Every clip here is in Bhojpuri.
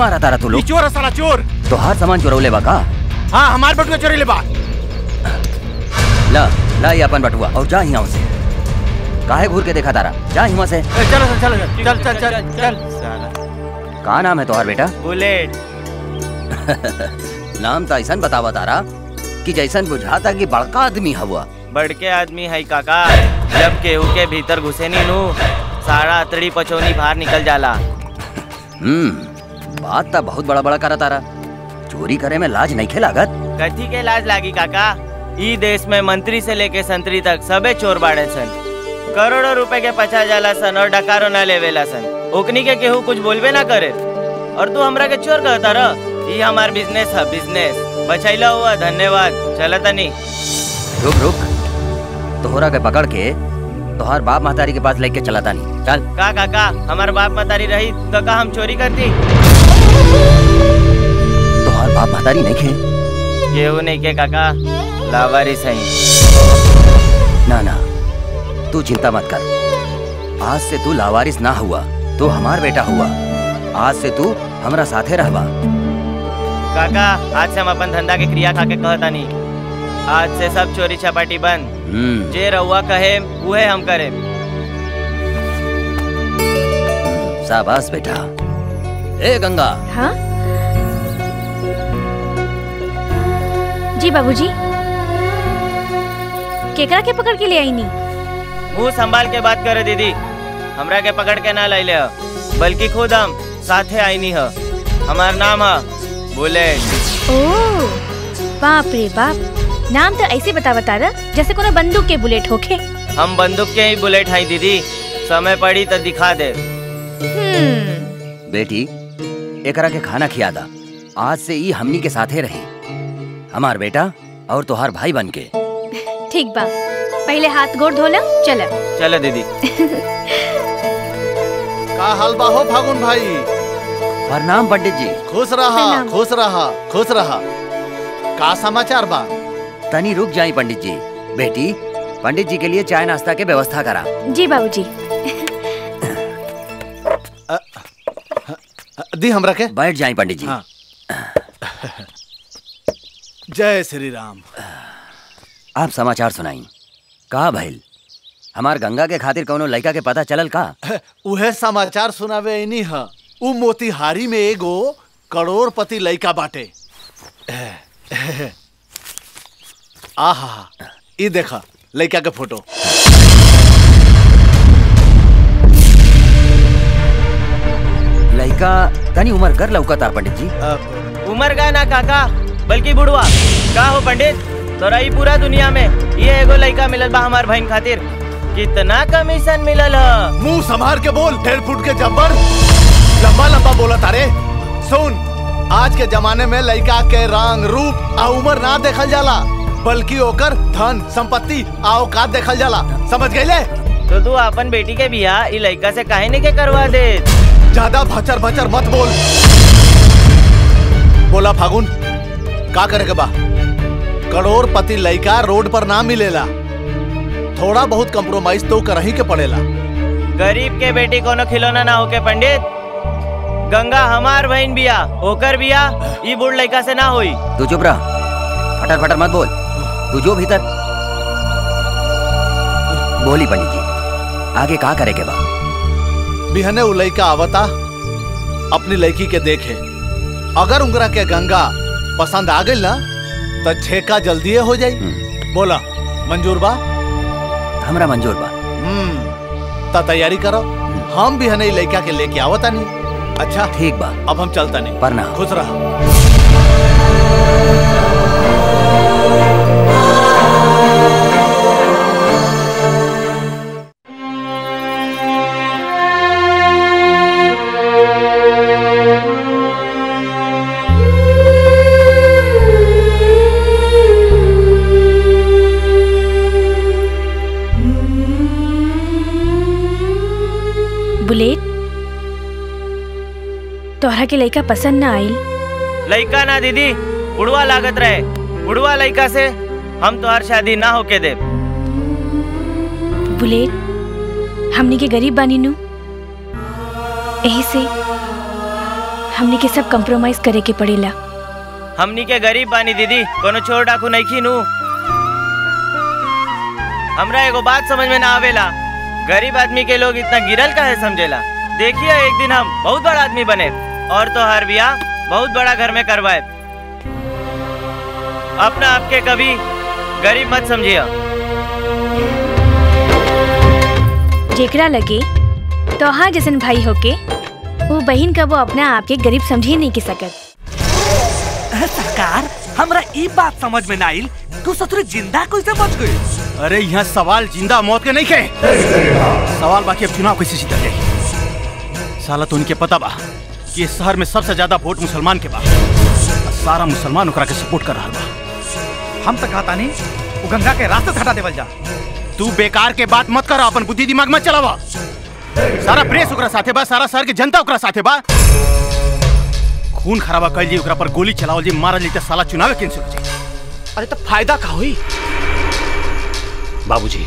मारा तारा तू ई लोग चोर है साला चोर तो हर सामान चुरौले बा का हाँ हमार बटुआ चोरी ले बा ला ला ये अपन बटुआ और जा यहाँ से काहे घूर के देखा तारा जा यहाँ से ए, चलो चलो चल चल चल चल साला का नाम है तुम्हार बेटा बुलेट नाम तो ऐसा बतावा तारा कि जैसन बुझाता कि बड़का आदमी हवा बड़के आदमी है काका जब केहू के भीतर घुसे नी नू सारा अतड़ी पचौनी बाहर निकल जाला हम्म बात तो बहुत बड़ा बड़ा करा तारा चोरी करे में लाज नहीं खेलागत कथी के लाज लागी काका ई देश में मंत्री से लेके संतरी तक सबे चोर बाड़े सन करोड़ों रुपए के पचा जाला सन और डकारो न लेवेला सन ओकनी के केहू कुछ बोलबे ना करे और तू हमरा के चोर कहता रह ई हमार बिजनेस है बिजनेस बचैला हुआ धन्यवाद चला तनी रुक रुक तोहरा के पकड़ के तोहार बाप महतारी के पास लेके चला तानी चल का काका हमार बाप मतारी रही तो का हम चोरी करती तोहार बाप महतारी नहीं खे केहू नहीं के काका लावारी सही ना ना तू चिंता मत कर आज से तू लावारिस ना हुआ तू हमार बेटा हुआ आज से तू हमरा साथे रहबा काका आज से हम अपन धंधा के क्रिया खा के कहतानी आज से सब चोरी छपाटी बंद हम्म जे रउआ कहे उहे हम करे शाबाश बेटा ए गंगा हाँ जी बाबूजी केकरा के पकड़ के ले आई नी मुंह संभाल के बात करे दीदी हमरा के पकड़ के ना लैले ह बल्कि खुद हम साथे आईनी ह हमार नाम है बुलेट ओ बाप रे बाप नाम तो ऐसे बता बता रहा जैसे कोनो बंदूक के बुलेट होखे हम बंदूक के ही बुलेट हैं दीदी समय पड़ी तो दिखा दे हम्म बेटी एकरा के खाना खिया दा आज से ई हमनी के साथे रही हमार बेटा और तोहार भाई बन के ठीक बा पहले हाथ गोड़ धोला चल चलो दीदी का हाल बा हो फागुन भाई प्रणाम पंडित जी खुश रहा प्रणाम। खुश रहा खुश रहा का समाचार बा तनी रुक जाई पंडित जी बेटी पंडित जी के लिए चाय नाश्ता के व्यवस्था करा जी बाबूजी दी हमरा के बैठ जाई पंडित जी हाँ। जय श्री राम आप समाचार सुनाई का भइल हमार गंगा के खातिर कौनो लड़का के पता चलल का उहे समाचार सुनावे इनी ह उ मोतिहारी में एगो करोड़पति लइका बाटे आहा ई देखा लइका के फोटो लड़का तनी उम्र कर लौकता पंडित जी अ, उमर का ना काका बल्कि बुढ़वा का हो पंडित तोरा ई पूरा दुनिया में ये एगो लड़का मिलल बा हमार बहन खातिर कितना कमीशन मिलल ह मुंह संभार के बोल डेढ़ फुट के जब्बर लंबा लंबा बोला तारे सुन आज के जमाने में लड़का के रंग रूप आ उम्र ना देखल जाला बल्कि ओकर धन संपत्ति आ औकात देखल जाला समझ गईले तो तू अपन बेटी के बियाह ई लड़का से काहे नहीं के करवा दे ज्यादा भचर भचर मत बोल बोला फागुन का करे के बा करोड़पति लइका रोड पर ना मिलेला थोड़ा बहुत कंप्रोमाइज तो करही के पड़ेला गरीब के बेटी कोनो खिलौना ना होके पंडित गंगा हमार बहन बिया ओकर बिया ई बूढ़ लड़का से ना होई तू चुप रह फटर फटर मत बोल तू जो भीतर बोली पंडित जी आगे का करे के बा बिहने उ लइका आवता अपनी लड़की के देखे अगर उंगरा के गंगा पसंद आ गई ना तो छेका जल्दी हो जाई हम्म, बोला मंजूर बा हमरा मंजूर बा हम्म ता तैयारी करो हम भी हने लड़का के लेके आवता नहीं अच्छा ठीक बा अब हम चलता नहीं प्रणाम खुश रहा बुलेट तोहरा के लड़का पसंद ना आइल लड़का ना दीदी बुढ़वा लागत रहे बुढ़वा लड़का से हम तोहार शादी ना होके दे बुलेट हमनी के गरीब बानी नु यही से हमनी के सब कंप्रोमाइज करे के पड़ेला हमनी के गरीब बानी दीदी कोनो चोर डाकू नहीं खीनू हमरा एगो बात समझ में ना आवेला गरीब आदमी के लोग इतना गिरल काहे समझेला देखिए एक दिन हम बहुत बड़ा आदमी बने और तो हर बियाह बहुत बड़ा घर में करवाए अपना आपके कभी गरीब मत समझिए जेकरा लगे तोहार जैसन भाई होके वो बहन का वो अपना आप के गरीब समझे नहीं के सकत सरकार हमरा ई बात समझ में ना आइल तू ससुर जिंदा कैसे बच गई अरे यहाँ सवाल जिंदा मौत के नहीं खे सवाल बाकी अब चुनाव कैसे जीता जाए साला तो उनके पता बा कि इस शहर में सबसे ज्यादा वोट मुसलमान के बा और सारा मुसलमान ओकरा के सपोर्ट कर रहा बा हम तो कहता नहीं वो गंगा के रास्ते से हटा देवल जा तू बेकार के बात मत कर अपन बुद्धि दिमाग मत चलावा सारा प्रेस ओकरा साथे बा सारा शहर के जनता ओकरा साथे बा खून खराबा कर जी ओकरा पर गोली चलावल जी मारल जी त साला चुनाव कैंसिल हो जाए अरे तो फायदा का हुई बाबूजी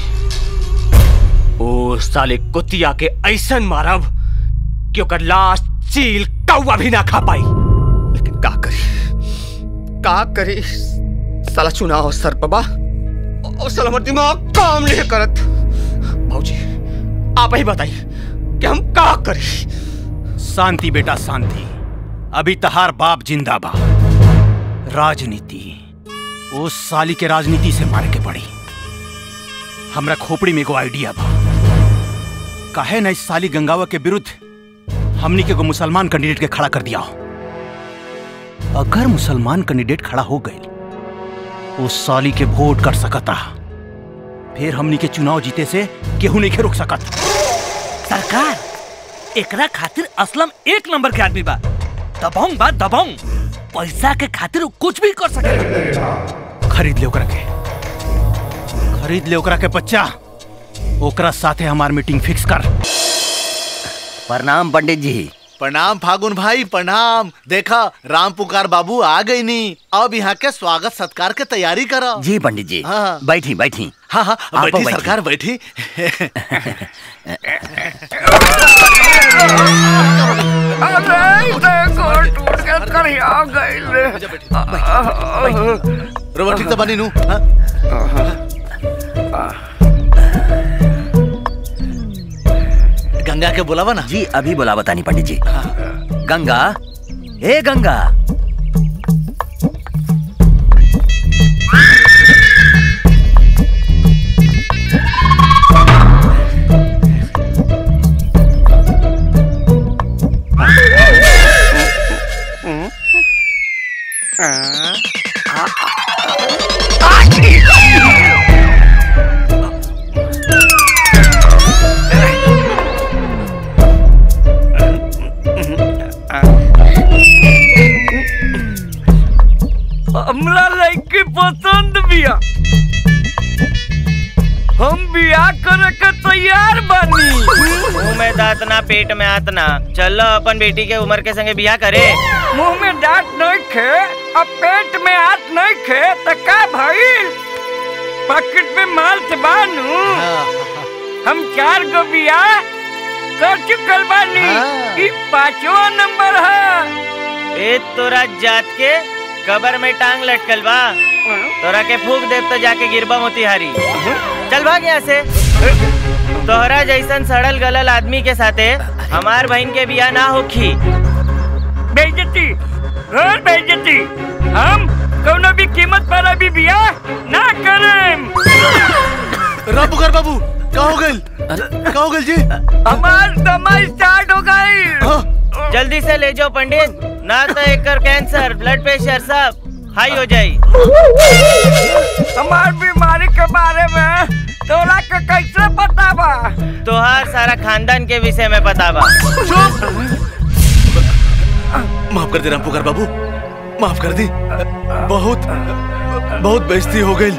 ओ साले कुतिया के ऐसन मारब कि ओकर लाश चील कौवा भी ना खा पाई लेकिन का करी का करी साला चुनाव सर बाबा और साला हमार दिमाग काम नहीं करत बाबूजी आप ही बताइए कि हम का करी शांति बेटा शांति अभी तहार बाप जिंदा बा राजनीति ओ साली के राजनीति से मारे के पड़ी हमरा खोपड़ी में एगो आइडिया बा काहे न इस साली गंगावा के विरुद्ध हमनी के एगो मुसलमान कैंडिडेट के खड़ा कर दिया अगर मुसलमान कैंडिडेट खड़ा हो गए उस साली के वोट कर सकता फिर हमनी के चुनाव जीते से केहू नहीं के रोक सकत सरकार एकरा खातिर असलम एक नंबर के आदमी बा दबाऊं बा दबाऊं पैसा के खातिर उ कुछ भी कर सकेला खरीद ले ओकरा के खरीद ले ओकरा के बच्चा ओकरा साथे हमार मीटिंग फिक्स कर प्रणाम पंडित जी प्रणाम फागुन भाई प्रणाम देखा राम पुकार बाबू आ गई नी अब यहाँ के स्वागत सत्कार के तैयारी करो जी पंडित जी हाँ। बैठी बैठी हाँ हाँ आप बैठी बैठी। सरकार बैठी रोबा ठीक तो बनी नू हाँ? गंगा के बुलावा ना जी अभी बोला बतानी पंडित जी गंगा हे गंगा हमरा लड़की पसंद बिया हम बियाह करे के तैयार बानी मुंह में दांत ना पेट में हाथ ना चलो अपन बेटी के उम्र के संगे बियाह करे मुंह में दांत नहीं खे अब पेट में हाथ नहीं खे तो का भइल पॉकेट में माल से बानू हम चार गो बियाह कर चुकल बानी हाँ। ई पांचवा नंबर है ए तोरा जात के कबर में टांग लटकल बा तोरा के फूक देव तो जाके गिरबा मोतिहारी चल भाग यहाँ से तोहरा जैसन सड़ल गलल आदमी के साथे हमार बहन के बियाह ना होखी बेइज्जती और बेइज्जती हम कोनो भी कीमत पर अभी बियाह ना करें राम पुकार बाबू का हो गइल का हो गइल जी हमार दमा स्टार्ट हो गई हाँ? जल्दी से ले जाओ पंडित ना तो एक कैंसर ब्लड प्रेशर सब हाई हो जाई हमार बीमारी के बारे में तोरा के कैसे पता बा तोहार सारा खानदान के विषय में पता बा माफ कर दे राम पुकार बाबू माफ कर दी बहुत बहुत बेइज्जती हो गई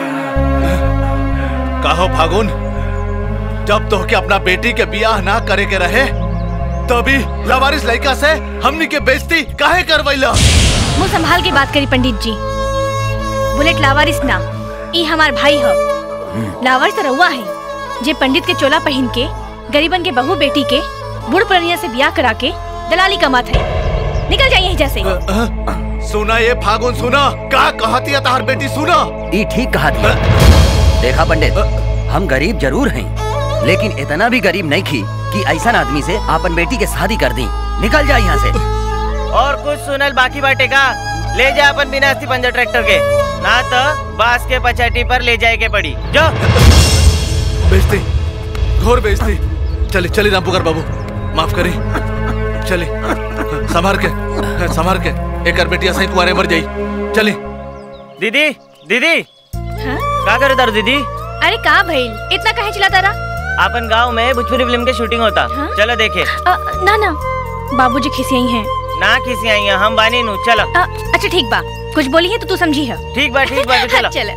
कहो फागुन जब तो के अपना बेटी के बियाह ना करे के रहे तभी लवारिस लड़का से हमनी के बेइज्जती काहे करवैला मुंह संभाल के बात करी पंडित जी बुलेट लावारिस ना ई हमार भाई ह लावारिस तो रउआ है जे पंडित के चोला पहन के गरीबन के बहू बेटी के बूढ़ पुरनिया से ब्याह करा के दलाली कमात है निकल जाइए यहाँ से सुना ये फागुन सुना का कहती है तार बेटी सुना ई ठीक कहा थी देखा पंडित हम गरीब जरूर हैं लेकिन इतना भी गरीब नहीं थी कि ऐसा आदमी से आपन बेटी के शादी कर दी निकल जा यहाँ से और कुछ सुनल बाकी बाटे का ले जा अपन बिना अस्थि पंजा ट्रैक्टर के ना तो बांस के पचाटी पर ले जाए के पड़ी जो बेइज्जती घोर बेइज्जती चले चले रामपुकार बाबू माफ करी चले संभार के संभार के एक कर बेटी ऐसा ही कुआरे मर जाई चले दीदी दीदी हाँ? का करे तारू दीदी अरे का भइल इतना काहे चिल्लाता रहा अपन गांव में भोजपुरी फिल्म के शूटिंग होता हाँ? चलो देखे अ, ना ना बाबूजी खिसियाई हैं ना किसी आई हैं, हम बानी नु चलो अ, अच्छा ठीक बा कुछ बोली है तो तू समझी है ठीक बा ठीक बा तो चलो चल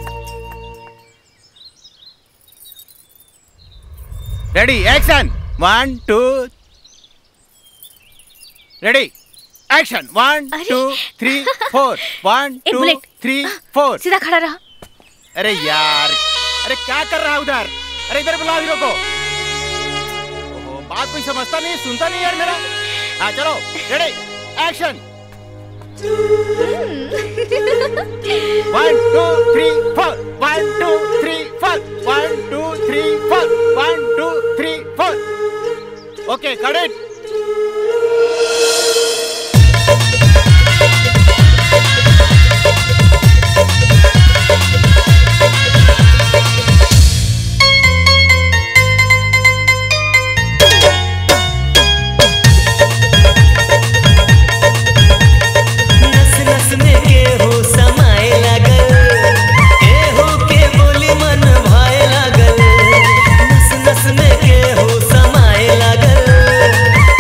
ready action one two ready action one अरे। Two three four one A, two bullet. Three four सीधा खड़ा रहा अरे यार अरे क्या कर रहा है उधर अरे इधर बुलाओ हीरो को ओहो, बात कोई समझता नहीं सुनता नहीं यार मेरा हाँ चलो ready action one two three four one two three four one two three four one two three four okay correct नस नस में केहू समाए लागल केहू के बोली मन भाए लागल नस नस में केहू समाए लागल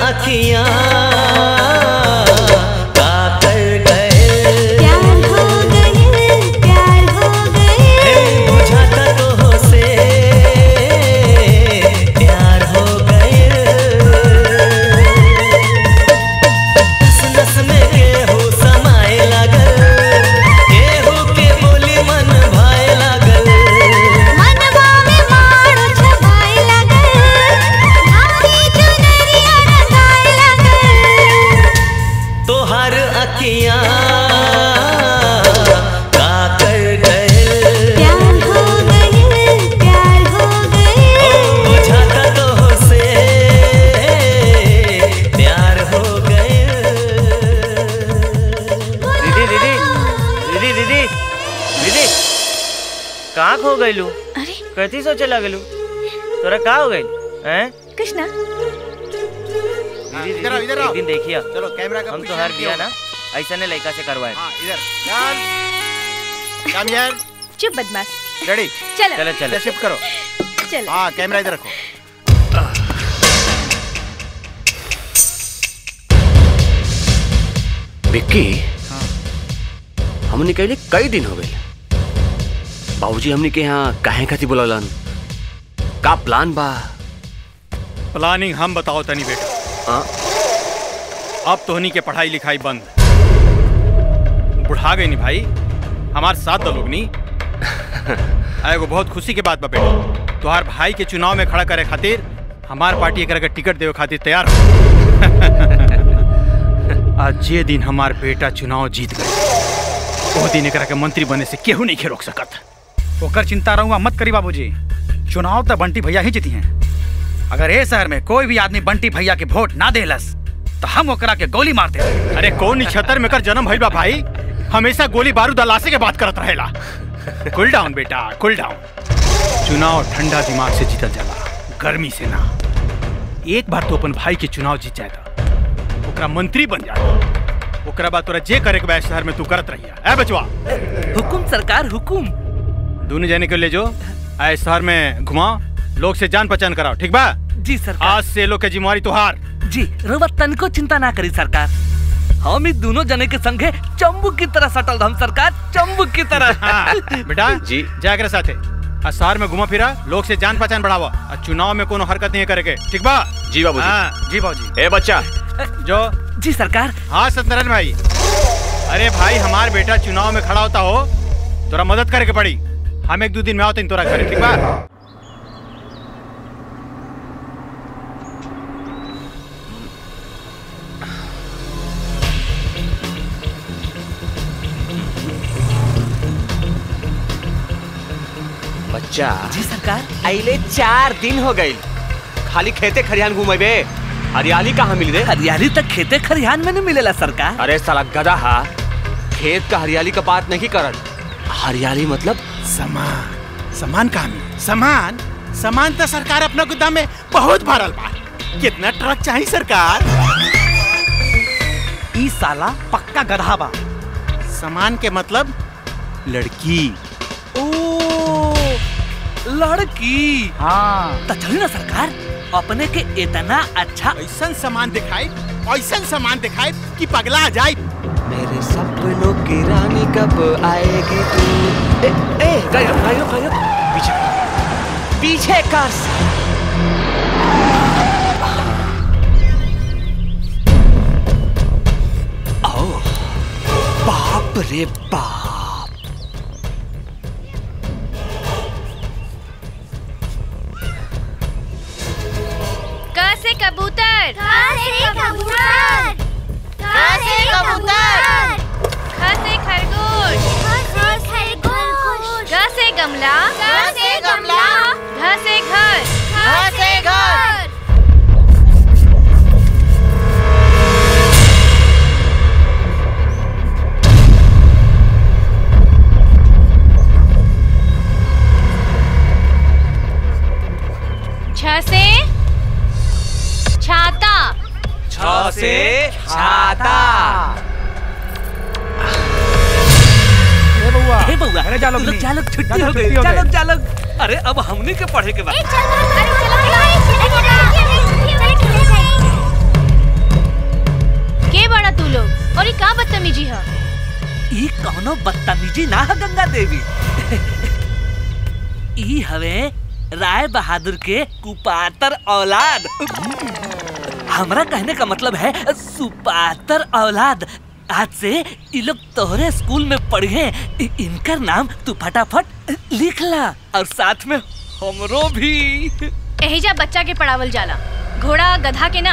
अखियां का कर गए प्यार हो गए प्यार हो गए हे बुझाता तो हो से प्यार हो गए नस नस में केहू समाए लागल केहू के बोली मन भाए लागल मनवा में मारो छवाए लगल भारी चुनरिया रंगाए लगल तोहर अखियां का कर गए प्यार हो गए प्यार हो गए ओ बुझाता तो हो से प्यार हो गए दीदी दीदी दीदी दीदी दीदी कहाँ खो गईलू अरे कथी सोचे लगलू तोरा का हो गई हैं कृष्णा दीदी इधर आओ, दीदी इधर आओ। एक दिन देखिया चलो कैमरा का हम तो position हर किया बिया होगा। ना ऐसा ने लड़का से करवाए हाँ इधर चल कम यार चुप बदमाश रेडी चलो चलो चलो शिफ्ट करो चलो हाँ कैमरा इधर रखो विक्की हमने कहले कई दिन हो गए बाबूजी हमने के यहाँ काहे खातिर बुलौलन का प्लान बा प्लानिंग हम बताओ तनी बेटा हाँ? अब तोहनी के पढ़ाई लिखाई बंद बुढ़ा गई नी भाई हमार साथ दो लोग नी एगो बहुत खुशी के बात बा बेटा तोहार भाई के चुनाव में खड़ा करे खातिर हमार पार्टी एकरा के टिकट देवे खातिर तैयार हो आज जे दिन हमार बेटा चुनाव जीत गए वो दिन एकरा के मंत्री बने से केहू नहीं के रोक सकत ओकर चिंता रहूंगा मत करी बाबूजी चुनाव तो बंटी भैया ही जीती हैं अगर ए शहर में कोई भी आदमी बंटी भैया के वोट ना देलस तो हम ओकरा के गोली मारते रहे अरे कौन निछतर में कर जन्म भइल बा भाई हमेशा गोली बारूद अलासे के बात करत रहेला कूल डाउन बेटा कूल डाउन चुनाव ठंडा दिमाग से जीतल जाला गर्मी से ना एक बार तो अपन भाई के चुनाव जीत जाए तो ओकरा मंत्री बन जाए ओकरा बाद तोरा जे करे के बा शहर में तू करत रहिया ए बचवा हुकुम सरकार हुकुम दोनों जाने को ले जो आए शहर में घुमाओ लोग से जान पहचान कराओ ठीक बा जी सरकार आज से लोग के जिम्मेवारी तुहार जी रउआ तनको चिंता ना करी सरकार हम ही दोनों जने के संगे चंबू की तरह सटल हम सरकार चंबू की तरह हाँ, बेटा जी। जाकर साथे आ शहर में घुमा फिरा लोग से जान पहचान बढ़ावा आ चुनाव में कोनो हरकत नहीं करे के ठीक बा जी बाबूजी हाँ, जी बाबूजी ए बच्चा जो जी सरकार हाँ सत्यनारायण भाई अरे भाई हमार बेटा चुनाव में खड़ा होता हो तोरा मदद करे के पड़ी हम एक दो दिन में आओ तोरा घरे ठीक बा बच्चा जी सरकार अले चार दिन हो गई खाली खेते खरियान घूमेबे हरियाली कहाँ मिली रे हरियाली तक खेते खरिहान में नहीं मिलेला सरकार अरे साला गधा हा खेत का हरियाली का बात नहीं करत हरियाली मतलब सामान सामान कहाँ मिली सामान सामान तो सरकार अपना गोदाम में बहुत भरल बा कितना ट्रक चाहिए सरकार ई साला पक्का गधा बा सामान के मतलब लड़की ओ लड़की हाँ तो चली ना सरकार अपने के इतना अच्छा ऐसा सामान दिखाई ऐसा सामान दिखाई कि पगला आ जाए मेरे सपनों की रानी कब आएगी तू ए ए गायो गायो गायो पीछे कर। पीछे कर आओ बाप रे बाप क से कबूतर से कबूतर से कबूतर ख से खरगोश खरगोश ग से गमला ग से गमला घ से घर घ से घर छ से छाता छ से छाता ए बउआ हे बउआ अरे जा लोग लोग नहीं। जा लोग छुट्टी जा हो लोग गई छुट्टी हो जा गई। लोग जा लोग अरे अब हमने के पढ़े के बाद चलो अरे चलो कोनो बदतमीजी ना है गंगा देवी ई हवे राय बहादुर के कुपातर औलाद हमरा कहने का मतलब है सुपातर औलाद आज से ये लोग तोहरे स्कूल में पढ़े इ- इनकर नाम तू फटाफट लिख ला और साथ में हमरो भी एहिजा बच्चा के पढ़ावल जाला घोड़ा गधा के ना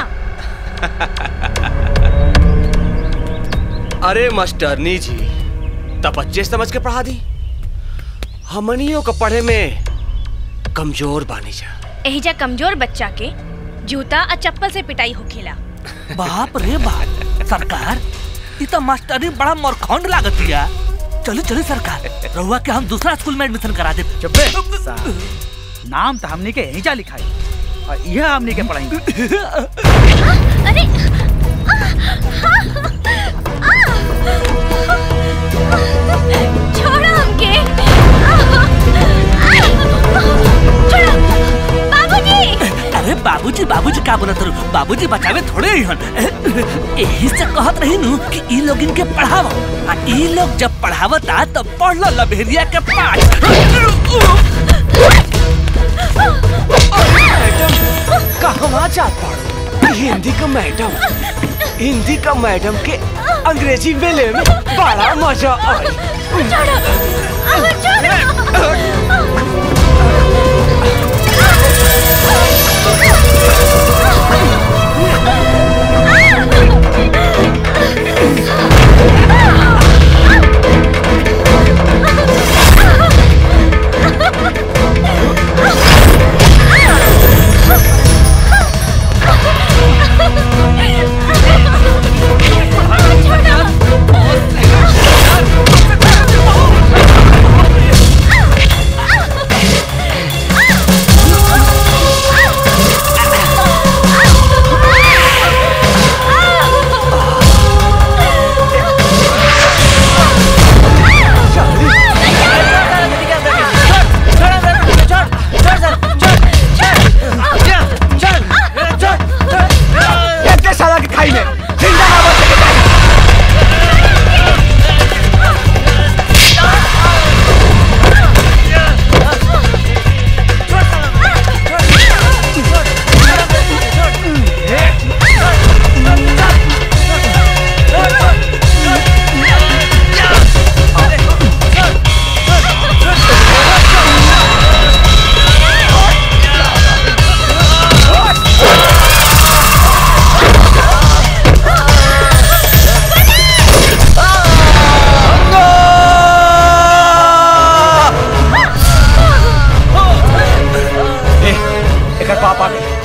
अरे मास्टरनी जी तब बच्चे समझ के पढ़ा दी हमनियों को पढ़े में कमजोर बानी जा एहिजा कमजोर बच्चा के जूता और चप्पल से पिटाई होखेला बाप रे बाप सरकार ये तो मास्टरी बड़ा मोरखंड लागत या चलो चलो सरकार रहुआ के हम दूसरा स्कूल में एडमिशन करा दे चुप्पे नाम तो हमने के यहीं जा लिखा है और यह हमने के पढ़ाएंगे अरे छोड़ो हमके छोड़ो बाबूजी अरे बाबूजी बाबूजी का बोलत रहो बाबूजी बचावे थोड़े ही हन यही से कहत रही नु कि ई लोग इनके पढ़ावो आ ई लोग जब पढ़ावता तब पढ़ लो लभेरिया के पाठ कहवा जा पढ़ो हिंदी का मैडम हिंदी का मैडम के अंग्रेजी वेले में बड़ा मजा आई साला के खाई में जिंदा हवा से के एकर पाप आ गए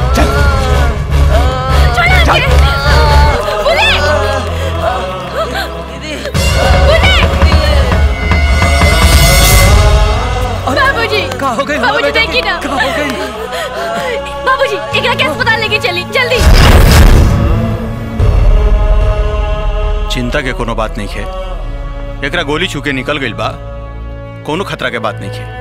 बाबूजी का हो गई बाबूजी देखी ना का हो गई बाबूजी एकरा के अस्पताल लेके चली जल्दी चिंता के कोनो बात नहीं है एकरा गोली छूके निकल गइल बा कोनो खतरा के बात नहीं है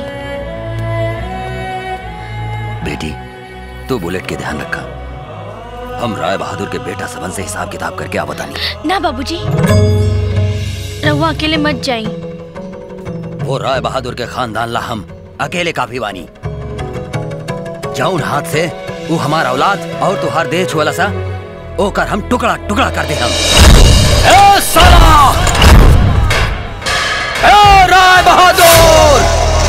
बेटी तू बुलेट के ध्यान रखा हम राय बहादुर के बेटा सबन से हिसाब किताब करके आवतानी ना बाबूजी रहुआ अकेले मत जाई वो राय बहादुर के खानदान ला हम अकेले काफी बानी जाऊन हाथ से वो हमारा औलाद और तुहार देह छुअला सा ओकर हम टुकड़ा टुकड़ा कर दे हम ए साला ए राय बहादुर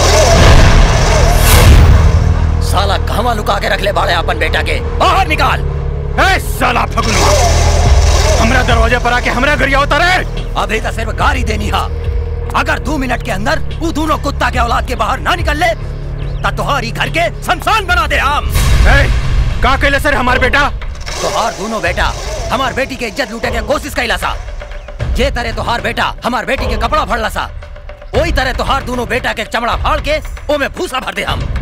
साला कहवा लुका के रख ले बाड़े अपन बेटा के बाहर निकाल ए साला फगुनवा हमरा दरवाजा पर आके हमरा गरिया उतारे अभी तो सिर्फ गाड़ी देनी हा अगर दो मिनट के अंदर वो दोनों कुत्ता के औलाद के बाहर ना निकल ले ता तोहारी घर के शमशान बना दे हम ए का कहले सर हमार बेटा तोहार दोनों बेटा हमार बेटी के इज्जत लूटे के कोशिश कैला सा जे तरह तोहार बेटा हमार बेटी के कपड़ा फाड़ला सा वही तरह तोहार दोनों बेटा के चमड़ा फाड़ के ओ में भूसा भर दे हम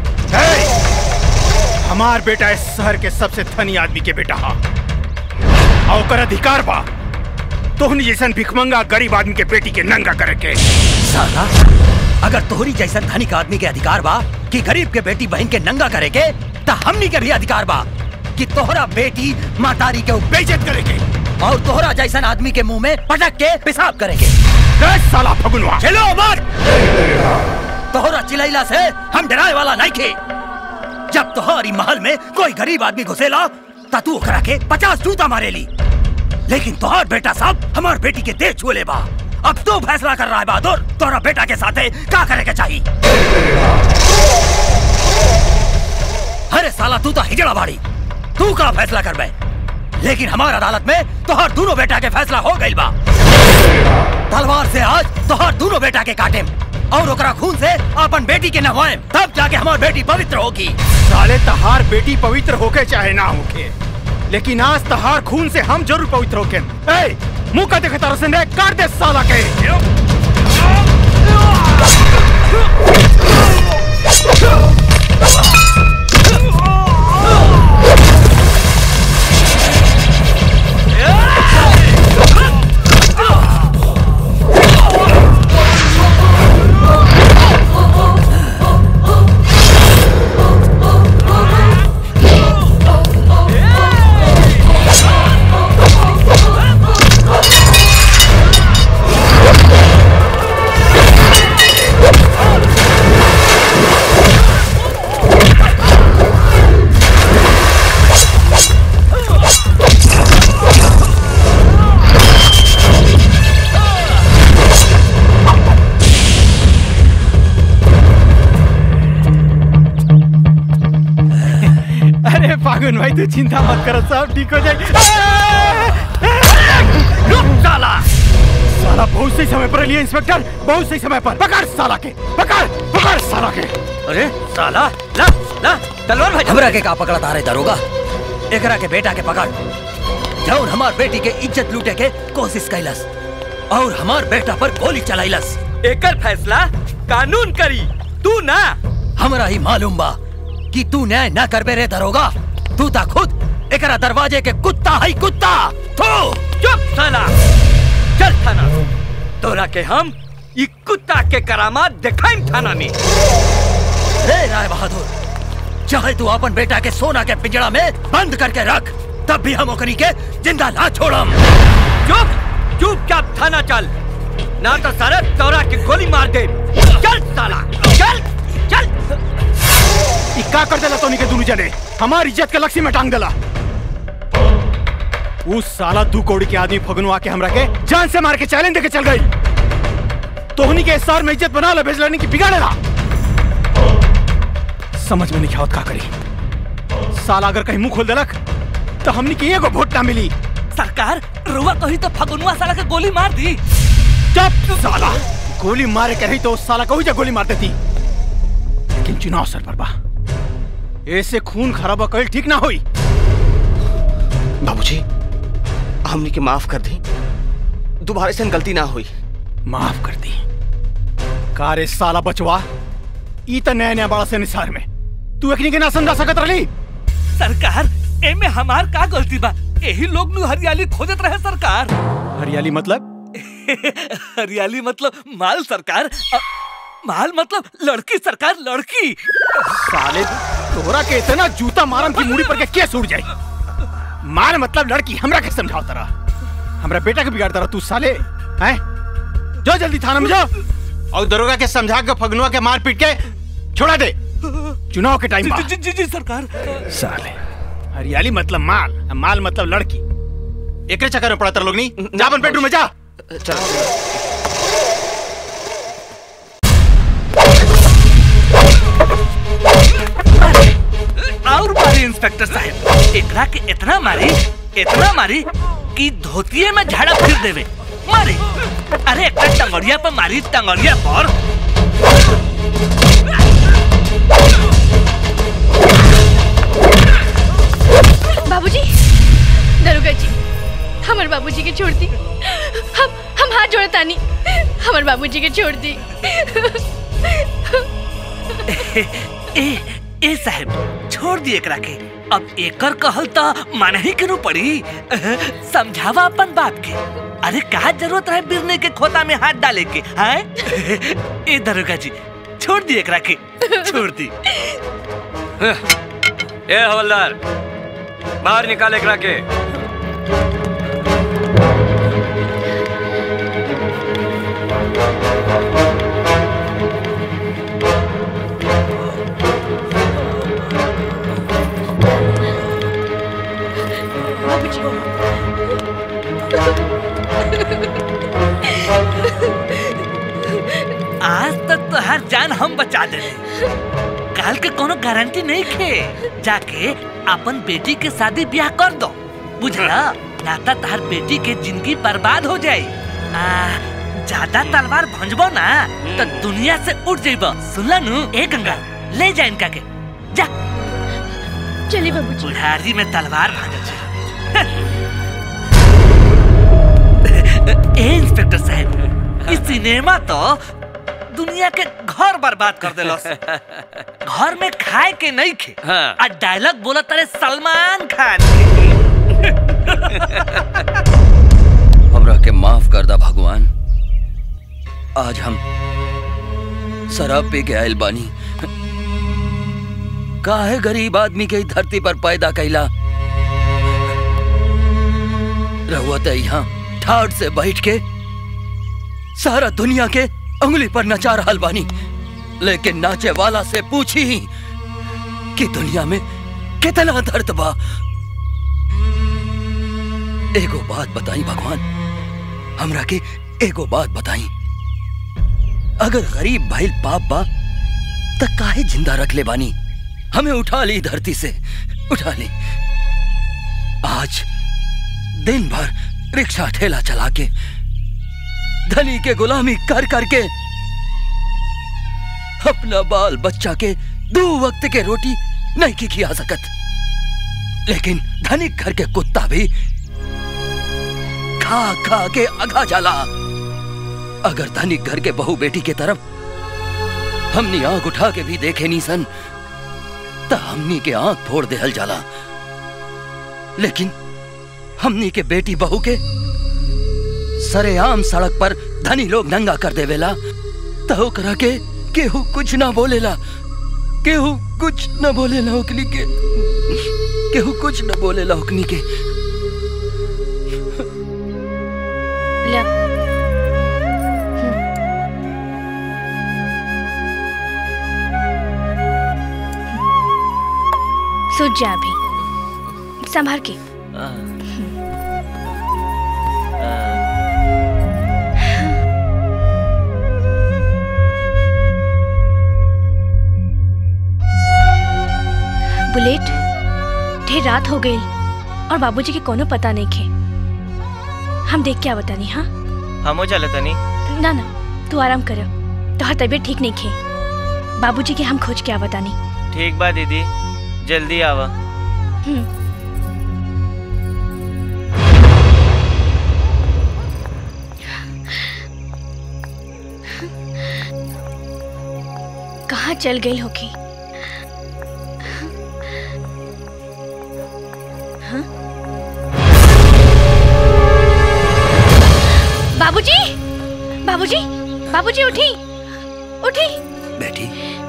हमार बेटा इस शहर के सबसे धनी आदमी के बेटा हा और ओकर अधिकार बा तोहनी जैसन भिखमंगा गरीब आदमी के बेटी के नंगा करे के साला अगर तोहरी जैसन धनिक आदमी के अधिकार बा कि गरीब के बेटी बहन के नंगा करे के ता हमनी के भी अधिकार बा कि तोहरा बेटी मातारी के बेइज्जत करे के और तोहरा जैसन आदमी के मुंह में पटक के पेशाब करे के साला फगुनवा चलो मत तोहरा चिलैला से हम डराए वाला नहीं खे जब तोहरी महल में कोई गरीब आदमी घुसेला ता तू ओकरा के पचास जूता मारेली लेकिन तोहर बेटा साहब हमार बेटी के देह छुए बा अब तू फैसला कर रहा है बहादुर तोहरा बेटा के साथे का करे के चाहिए अरे साला तू तो हिजड़ा बाड़ी तू का फैसला कर बे लेकिन हमार अदालत में तोहर दोनों बेटा के फैसला हो गई बा तलवार से आज तोहर दोनों बेटा के काटे और ओकरा खून से अपन बेटी के नहवाए तब जाके हमार बेटी पवित्र होगी साले तहार बेटी पवित्र होके चाहे ना होके लेकिन आज तहार खून से हम जरूर पवित्र होके ए मुंह का देखे तारा से काट दे साला के अरे फागुन भाई तू चिंता मत करो सब ठीक हो जाएगी रुक साला साला बहुत सही समय पर लिए इंस्पेक्टर बहुत सही समय पर पकड़ साला के पकड़ पकड़ साला के अरे साला ला ला तलवार भाई हमरा के का पकड़ा तारे दरोगा एकरा के बेटा के पकड़ जौन हमार बेटी के इज्जत लूटे के कोशिश कैलस और हमार बेटा पर गोली चलाइलस एकर फैसला कानून करी तू ना हमरा ही मालूम बा कि तू न्याय ना करबे रे दरोगा तू ता खुद एकरा दरवाजे के कुत्ता है कुत्ता थू चुप साला चल थाना तोरा के हम ई कुत्ता के करामात दिखाई थाना में रे राय बहादुर चाहे तू अपन बेटा के सोना के पिंजड़ा में बंद करके रख तब भी हम ओकरी के जिंदा ना छोड़म चुप चुपचाप थाना चल ना तो सारे तोरा के गोली मार दे चल साला चल चल ई का कर देला तोनी के दोनों जने हमार इज्जत के लक्ष्य में टांग देला उस साला दू कौड़ी के आदमी फगुनवा के हमरा के जान से मार के चैलेंज देके चल गई तोहनी के शहर में इज्जत बना ला भेजलानी की बिगाड़ेला समझ में नहीं आवत का करी साला अगर कहीं मुंह खोल देलक तो हमनी के एगो वोट ना मिली सरकार रुआ कही तो फगुनवा साला के गोली मार दी चुप साला गोली मारे के रही तो उस साला को ही जा गोली मार देती लेकिन चुनाव सर पर बा ऐसे खून खराबा कल ठीक ना होई बाबूजी हमने के माफ कर दी दोबारा से गलती ना हुई माफ कर दी का रे साला बचवा ई त नया नया बड़ा से निसार में तू एकनी के ना समझा सकत रही सरकार एमे हमार का गलती बा यही लोग नु हरियाली खोजत रहे सरकार हरियाली मतलब हरियाली मतलब माल सरकार अ, माल मतलब लड़की सरकार लड़की साले तोरा के इतना जूता मारम की मुड़ी पर के केस उड़ जाई मार मतलब लड़की हमरा के समझाओ तरा हमरा बेटा के बिगाड़ तरा तू साले हैं जो जल्दी थाना में जाओ और दरोगा के समझा के फगनुआ के मार पीट के छोड़ा दे चुनाव के टाइम जी, जी, जी, जी सरकार साले हरियाली मतलब माल माल मतलब लड़की एकरे चक्कर में पड़ा तर लोग नहीं जा अपन बेडरूम में जा और मारी इंस्पेक्टर साहब एकरा के इतना मारी इतना मारी कि धोतिये में झाड़ा फिर देवे मारी अरे एकरा टंगड़िया पर मारी टंगड़िया पर बाबूजी दरोगा जी हमारे बाबूजी के छोड़ दी हम हम हाथ जोड़ता नहीं हमारे बाबूजी के छोड़ दी ए ए साहब छोड़ दिए एकरा के अब एकर कहल तो माने ही क्यों पड़ी समझावा अपन बाप के अरे कहा जरूरत है बिरने के खोता में हाथ डाले के हैं ए दरोगा जी छोड़ दिए एकरा के छोड़ दी ए हवलदार बाहर निकाल एकरा के आज तक तो हर जान हम बचा दे काल के कोनो गारंटी नहीं खे जाके अपन बेटी के शादी ब्याह कर दो बुझला नाता तार बेटी के जिंदगी बर्बाद हो जाई आ ज्यादा तलवार भंजबो ना तो दुनिया से उठ जाइबो सुनला नु ए गंगा ले जा इनका के जा चलिए बाबूजी बुढ़ारी में तलवार भांजे छे ए इंस्पेक्टर साहब इस सिनेमा तो दुनिया के घर बर्बाद कर देलस घर में खाए के नहीं खे हाँ। आ डायलॉग बोला तारे सलमान खान के हमरा के माफ कर दा भगवान आज हम शराब पी के आयल बानी काहे गरीब आदमी के ई धरती पर पैदा कैला रहुआ तो यहाँ ठाट से बैठ के सारा दुनिया के उंगली पर नचा रहल बानी लेकिन नाचे वाला से पूछी ही कि दुनिया में कितना दर्द बा एगो बात बताई भगवान हमरा के एगो बात बताई अगर गरीब भइल पाप बा त काहे जिंदा रख ले बानी हमें उठा ली धरती से उठा ली आज दिन भर रिक्शा ठेला चला के धनी के गुलामी कर करके अपना बाल बच्चा के दो वक्त के रोटी नहीं की खिया सकत लेकिन धनिक घर के कुत्ता भी खा खा के अघा जाला अगर धनिक घर के बहू बेटी के तरफ हमनी आंख उठा के भी देखे नी सन त हमनी के आंख फोड़ देहल जाला लेकिन हमनी के बेटी बहू के सरेआम सड़क पर धनी लोग नंगा कर देवेला त ओकरा के केहू कुछ ना बोलेला केहू कुछ ना बोलेला ओकनी के केहू कुछ ना बोलेला ओकनी के ला सूझ जा अभी संभाल के बुलेट ढेर रात हो गई और बाबूजी के कोनो पता नहीं खे हम देख क्या बतानी हाँ हमो चले तनी ना ना तू आराम कर तोहर तबीयत ठीक नहीं खे बाबूजी के हम खोज के बतानी ठीक बा दीदी जल्दी आवा हम्म कहाँ चल गई होगी हाँ? बाबूजी बाबूजी बाबूजी उठी उठी बेटी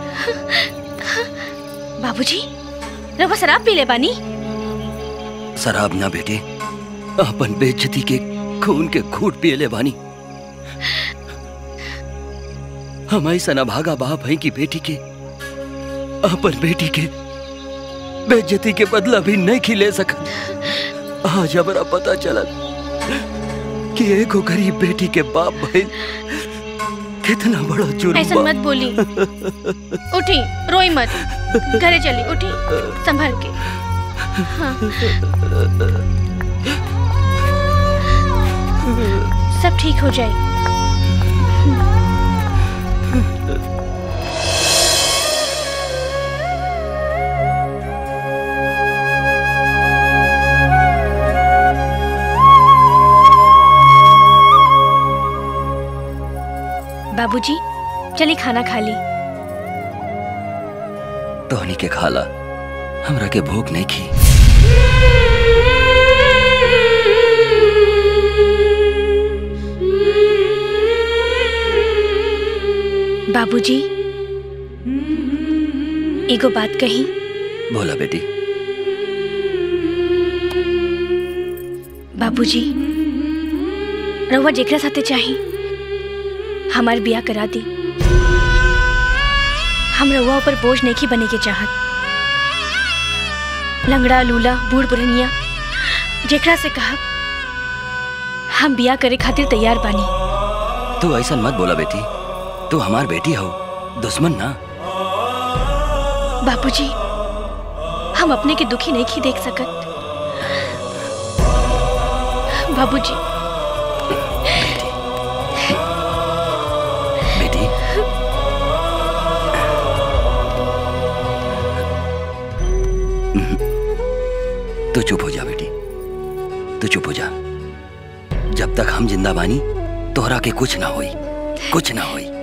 बाबूजी रवा शराब पी ले बानी शराब ना बेटे अपन बेइज्जती के खून के घूट पिए ले बानी हम ऐसा न भागा बाप है की बेटी के अपन बेटी के बेइज्जती के बदला भी नहीं खिले सकत आज हमारा पता चला कि एगो गरीब बेटी के बाप भाई कितना बड़ा जुर्म ऐसा बा। मत बोली उठी रोई मत घरे चली उठी संभल के हाँ सब ठीक हो जाए बाबूजी चलिए खाना खा ली तोहनी के खाला हमरा के भूख नहीं खी बाबूजी एगो बात कही बोला बेटी बाबूजी रउआ जेकरा साथे चाही हमार बिया करा दी हम रउआ ऊपर बोझ नहीं बने के चाहत लंगड़ा लूला बूढ़ पुरनिया जेकरा से कहा हम बिया करे खातिर तैयार बानी तू ऐसा मत बोला बेटी तू हमार बेटी हो दुश्मन ना बापूजी हम अपने के दुखी नहीं की देख सकत बाबूजी बेटी तू चुप हो जा बेटी तू चुप हो जा जब तक हम जिंदा बानी तोहरा के कुछ ना होई कुछ ना होई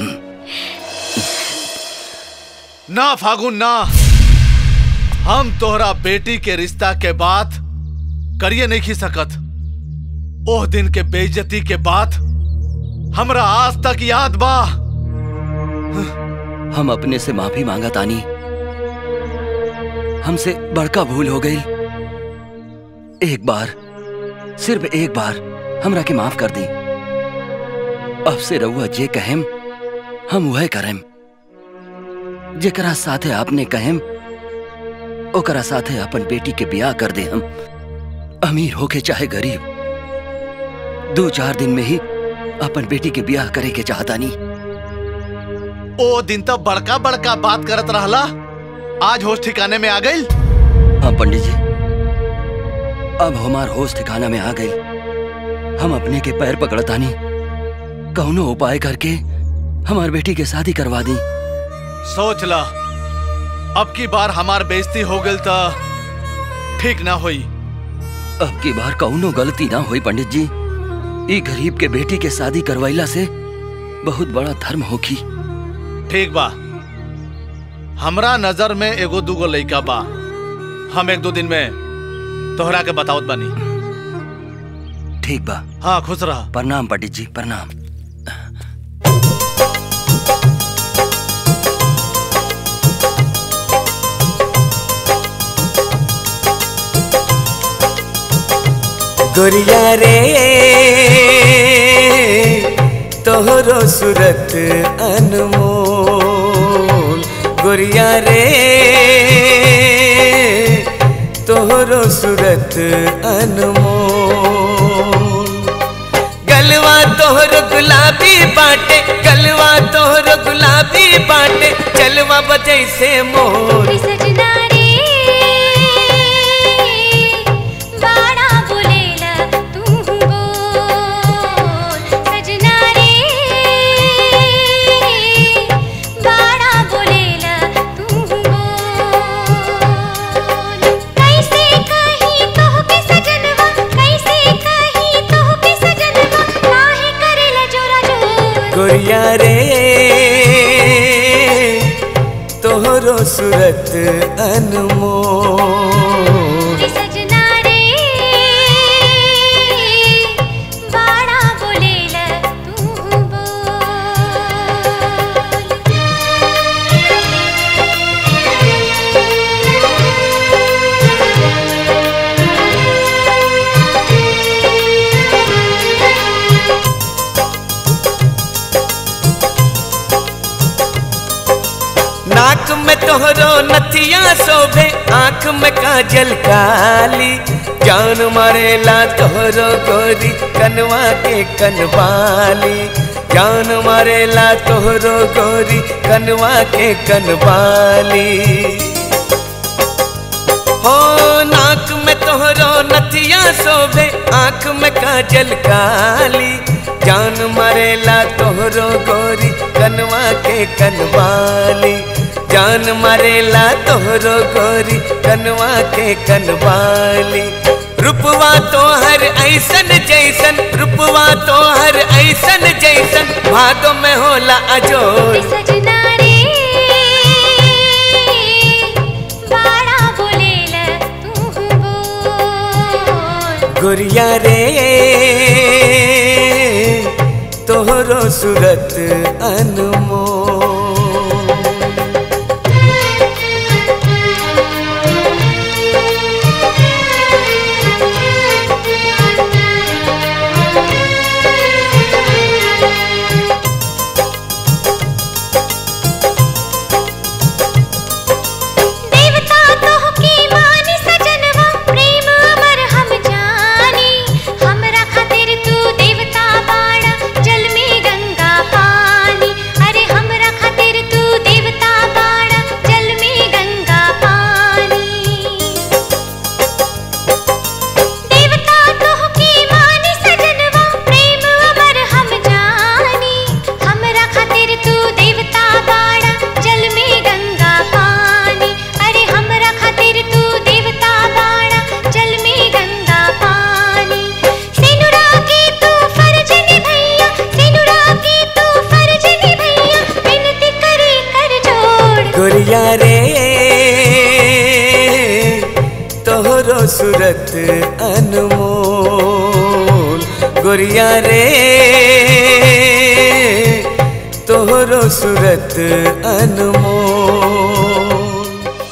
ना फागुन ना हम तोहरा बेटी के रिश्ता के बात करिए नहीं खी सकत ओह दिन के बेइज्जती के बाद हमरा आज तक याद बा हम अपने से माफी मांगा तानी हमसे बड़का भूल हो गई एक बार सिर्फ एक बार हमरा के माफ कर दी अब से रहुआ जे कहेम हम वह करेम जेकरा साथे आपने कहेम ओकरा साथे अपन बेटी के ब्याह कर दे हम अमीर होके चाहे गरीब दो चार दिन में ही अपन बेटी के ब्याह करे के चाहता नहीं ओ दिन तो बड़का बड़का बात करत रहला आज होश ठिकाने में आ गई हाँ पंडित जी अब हमार होश ठिकाना में आ गई हम अपने के पैर पकड़तानी कौनो उपाय करके हमार बेटी के शादी करवा दी सोच ला अब की बार हमार बेइज्जती हो गई तो ठीक ना होई अब की बार कौनो गलती ना हुई पंडित जी ई गरीब के बेटी के शादी करवाइला से बहुत बड़ा धर्म होखी ठीक बा हमरा नजर में एगो दूगो लइका बा हम एक दो दिन में तोहरा के बतावत बानी ठीक बा हाँ खुश रहा प्रणाम पंडित जी प्रणाम गोरिया रे तोहरो सूरत अनमोल गोरिया रे तोहरो सूरत अनमोल गलवा तोहर गुलाबी बाटे गलवा तोहर गुलाबी बाटे चलवा बजैसे मोर सजना रे बाड़ा बोलेला तू बोल सजना रे बाड़ा बोलेला तू बोल कैसे कही तोह के सजनवा कैसे कही तोह के सजनवा काहे करेला जोरा जोर गोरिया रे तोहरो सूरत अनमोल सजना रे बाड़ा बोलेला तू नाक में तोहरो नथिया शोभे आंख में काजल काली जान मारेला तोहरो गोरी कनवा के कनवाली जान मारेला तोहरो गोरी कनवा के कनवाली हो नाक में तोहरो नथिया शोभे आंख में काजल काली जान मरेला तोहरो गोरी कनवा के कनवाली जान मरेला तोहरो गोरी कनवा के कनवाली रूपवा तोहर ऐसन जैसन रूपवा तोहर ऐसन जैसन भादो में होला अजोर सजना रे बाड़ा बोलेला तू बोल गोरिया रे तोहरो सूरत अनमोल सूरत अनमोल गोरिया रे तोहरो सूरत अनमोल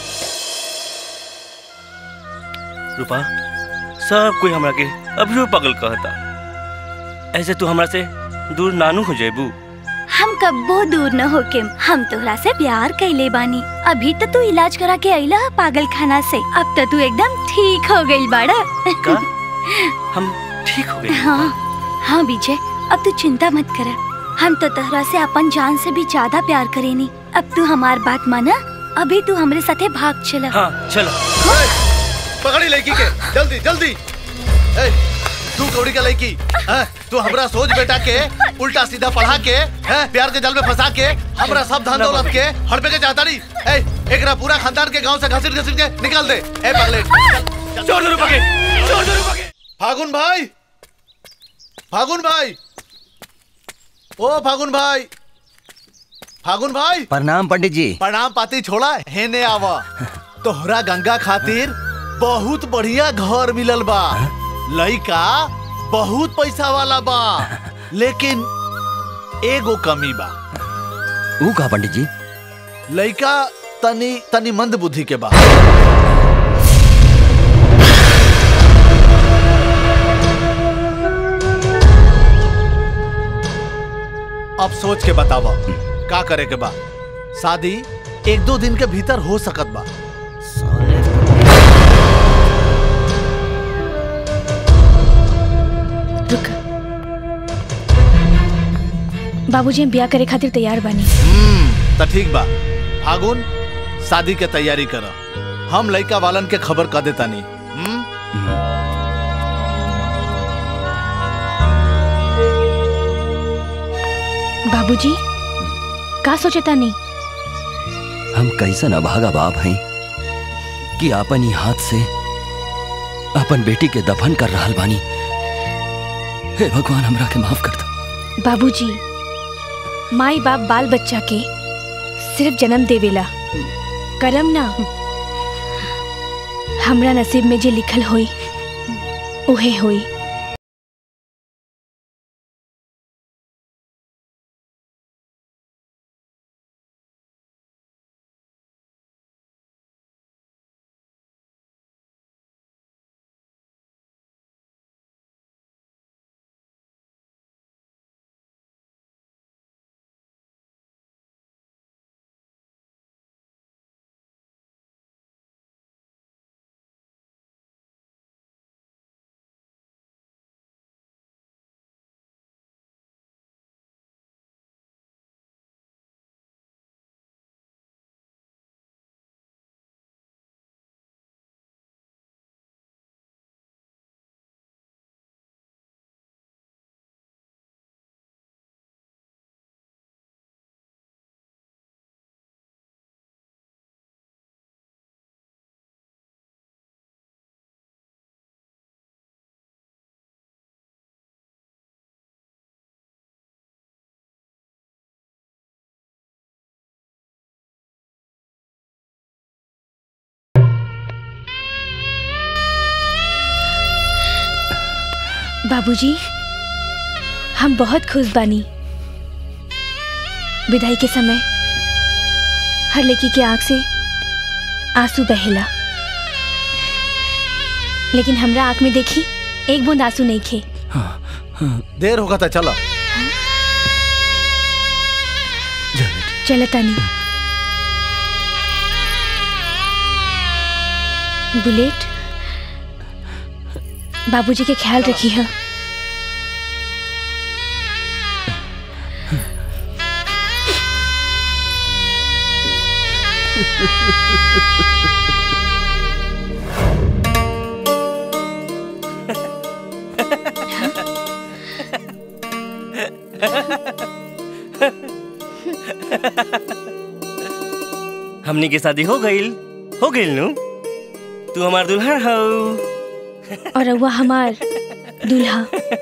रूपा सब कोई हमरा के अभियो पागल कहता ऐसे तू हमरा से दूर नानू हो जेबू हम कब्बो दूर न होके हम तोहरा से प्यार कैले बानी अभी तो तू इलाज करा के अइला है पागल खाना से अब तो तू एकदम ठीक हो गई बाड़ा का हम ठीक हो गए हाँ हाँ विजय अब तू चिंता मत कर हम तो तोहरा से अपन जान से भी ज्यादा प्यार करेनी अब तू हमार बात माना अभी तू हमरे साथे भाग चला हाँ चलो पकड़ी लड़की के जल्दी जल्दी ए, तू कौड़ी का लड़की हैं? तू हमरा सोच बेटा के उल्टा सीधा पढ़ा के हैं? प्यार के जल में फंसा के हमरा सब धन दौलत के हड़पे के चाहता नहीं ए, एकरा पूरा खानदान के गांव से घसीट घसीट के निकाल दे ए पगले छोड़ दो रूपा के छोड़ दो रूपा के फागुन भाई फागुन भाई ओ फागुन भाई फागुन भाई प्रणाम पंडित जी प्रणाम पाती छोड़ा हेने आवा तोहरा गंगा खातिर बहुत बढ़िया घर मिलल बा लइका बहुत पैसा वाला बा लेकिन एगो कमी बा ऊ का पंडित जी लइका तनी तनी मंद बुद्धि के बा अब सोच के बतावा का करे के बा शादी एक दो दिन के भीतर हो सकत बा रुक बाबूजी हम ब्याह करे खातिर तैयार बानी हम्म त ठीक बा फागुन शादी के तैयारी कर हम लइका वालन के खबर कर देता नहीं बाबूजी का सोचता नहीं हम कैसन अभागा बाप हैं कि आपन ही हाथ से अपन बेटी के दफन कर रहल बानी हे भगवान हमरा के माफ कर दो बाबूजी माई बाप बाल बच्चा के सिर्फ जन्म देवेला करम ना हमरा नसीब में जे लिखल होई उहे होई बाबूजी हम बहुत खुश बानी विदाई के समय हर लड़की के आंख से आंसू बहेला लेकिन हमरा आंख में देखी एक बूंद आंसू नहीं खे देर होगा था चलो चलता नहीं बुलेट बाबूजी के ख्याल रखी है हमनी के शादी हो गईल हो गईल नु तू हमार दुल्हन हो और रउआ हमार दूल्हा